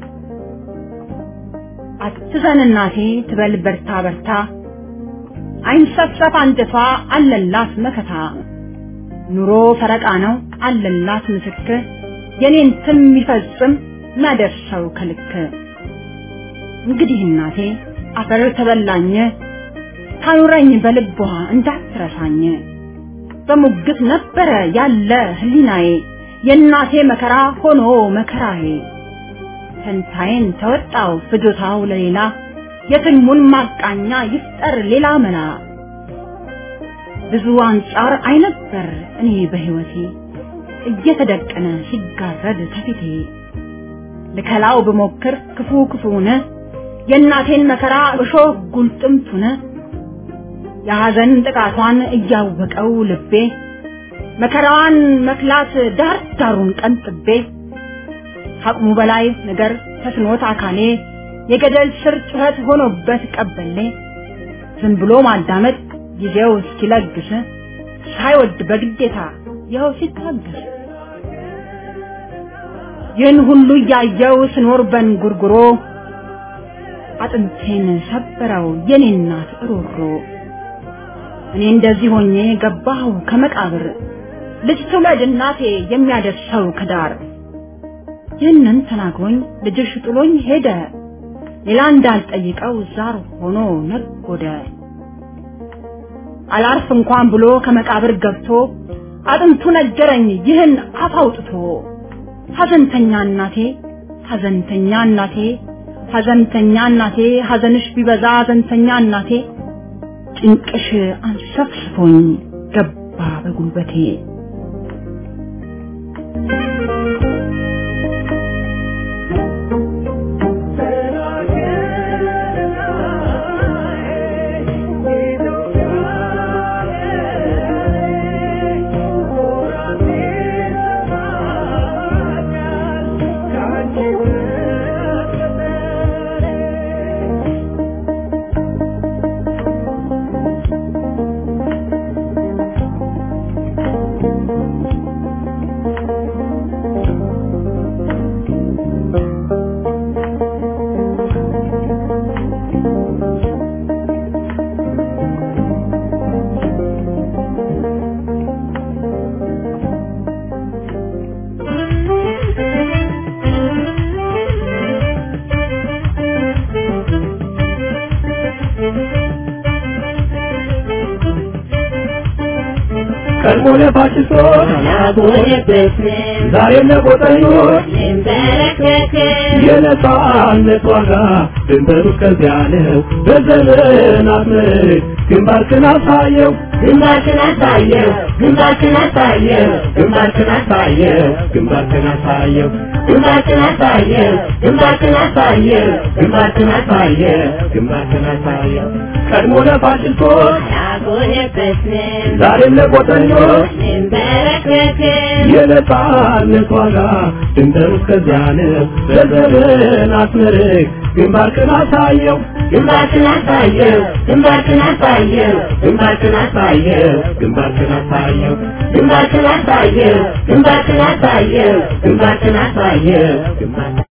አትዘን እናቴ ትበል በርታ በርታ አይንሰፍሰፍ አንጀቷ አለላት መከታ ኑሮ ፈረቃ ነው አለላት ምስክር የኔን ትም የሚፈጽም ማደርሰው ከልክ እንግዲህ እናቴ አፈር ተበላኝ ታኑረኝ በልቧ እንዳትረሳኝ በሙግት ነበረ ያለ ህሊናዬ የእናቴ መከራ ሆኖ መከራዬ ፈንታዬን ተወጣው ፍጆታው ለሌላ የትልሙን ማቃኛ ይፍጠር ሌላ መላ ብዙ አንጻር አይነበር እኔ በህይወቴ እየተደቀነ ሲጋረድ ከፊቴ ልከላው ብሞክር ክፉ ክፉነ የእናቴን መከራ እሾህ ጉልጥምቱነ የሐዘን ጥቃቷን እያወቀው ልቤ መከራዋን መክላት ዳር ዳሩን ቀንጥቤ ከአቅሙ በላይ ነገር ተስኖት አካሌ የገደል ስር ጩኸት ሆኖበት ቀበሌ ዝም ብሎ ማዳመጥ ጊዜው እስኪለግስ ሳይወድ በግዴታ ይኸው ሲታገስ ይህን ሁሉ እያየው ስኖር በንጉርጉሮ አጥንቴን ሰበረው የኔ እናት ሮሮ እኔ እንደዚህ ሆኜ ገባሁ ከመቃብር ልጅ ትውለድ እናቴ የሚያደርሰው ከዳር ይህንን ተናግሮኝ ልጅሽ ጥሎኝ ሄደ ሌላ እንዳልጠይቀው ዛር ሆኖ ነጎደ አላርፍ እንኳን ብሎ ከመቃብር ገብቶ አጥንቱ ነገረኝ ይህን አፍ አውጥቶ ሐዘንተኛ እናቴ ሐዘንተኛ እናቴ ሐዘንተኛ እናቴ ሐዘንሽ ቢበዛ ሐዘንተኛ እናቴ ጭንቅሽ አንሰፍስፎኝ ገባ በጉልበቴ ቀድሞ ለፋሽስቶች ዛሬም ለቆጠኞች የነጻነት ዋጋ ድንበሩ እስከዚያ ነው። በዘመናት ምርክ ግንባርክን አሳየው ግንባርክን አሳየው ግንባርክን አሳየው ግንባርክን አሳየው ግንባርክን አሳየው ግንባርክን አሳየው ግንባርክን አሳየው ግንባርክን አሳየው ግንባርክን አሳየው ቀድሞ ለፋሽስቶች ዛሬም ለቆጠኞች የነጻነት ዋጋ ድንበሩ እስከዚያ ነው። በዘመናት ምርክ ግንባርክን አሳየው ግንባርክን አሳየው ግንባርክን አሳየው ግንባርክን አሳየው ግንባርክን አሳየው ግንባርክን አሳየው ግንባርክን አሳየው ግንባርክን አሳየው ግንባር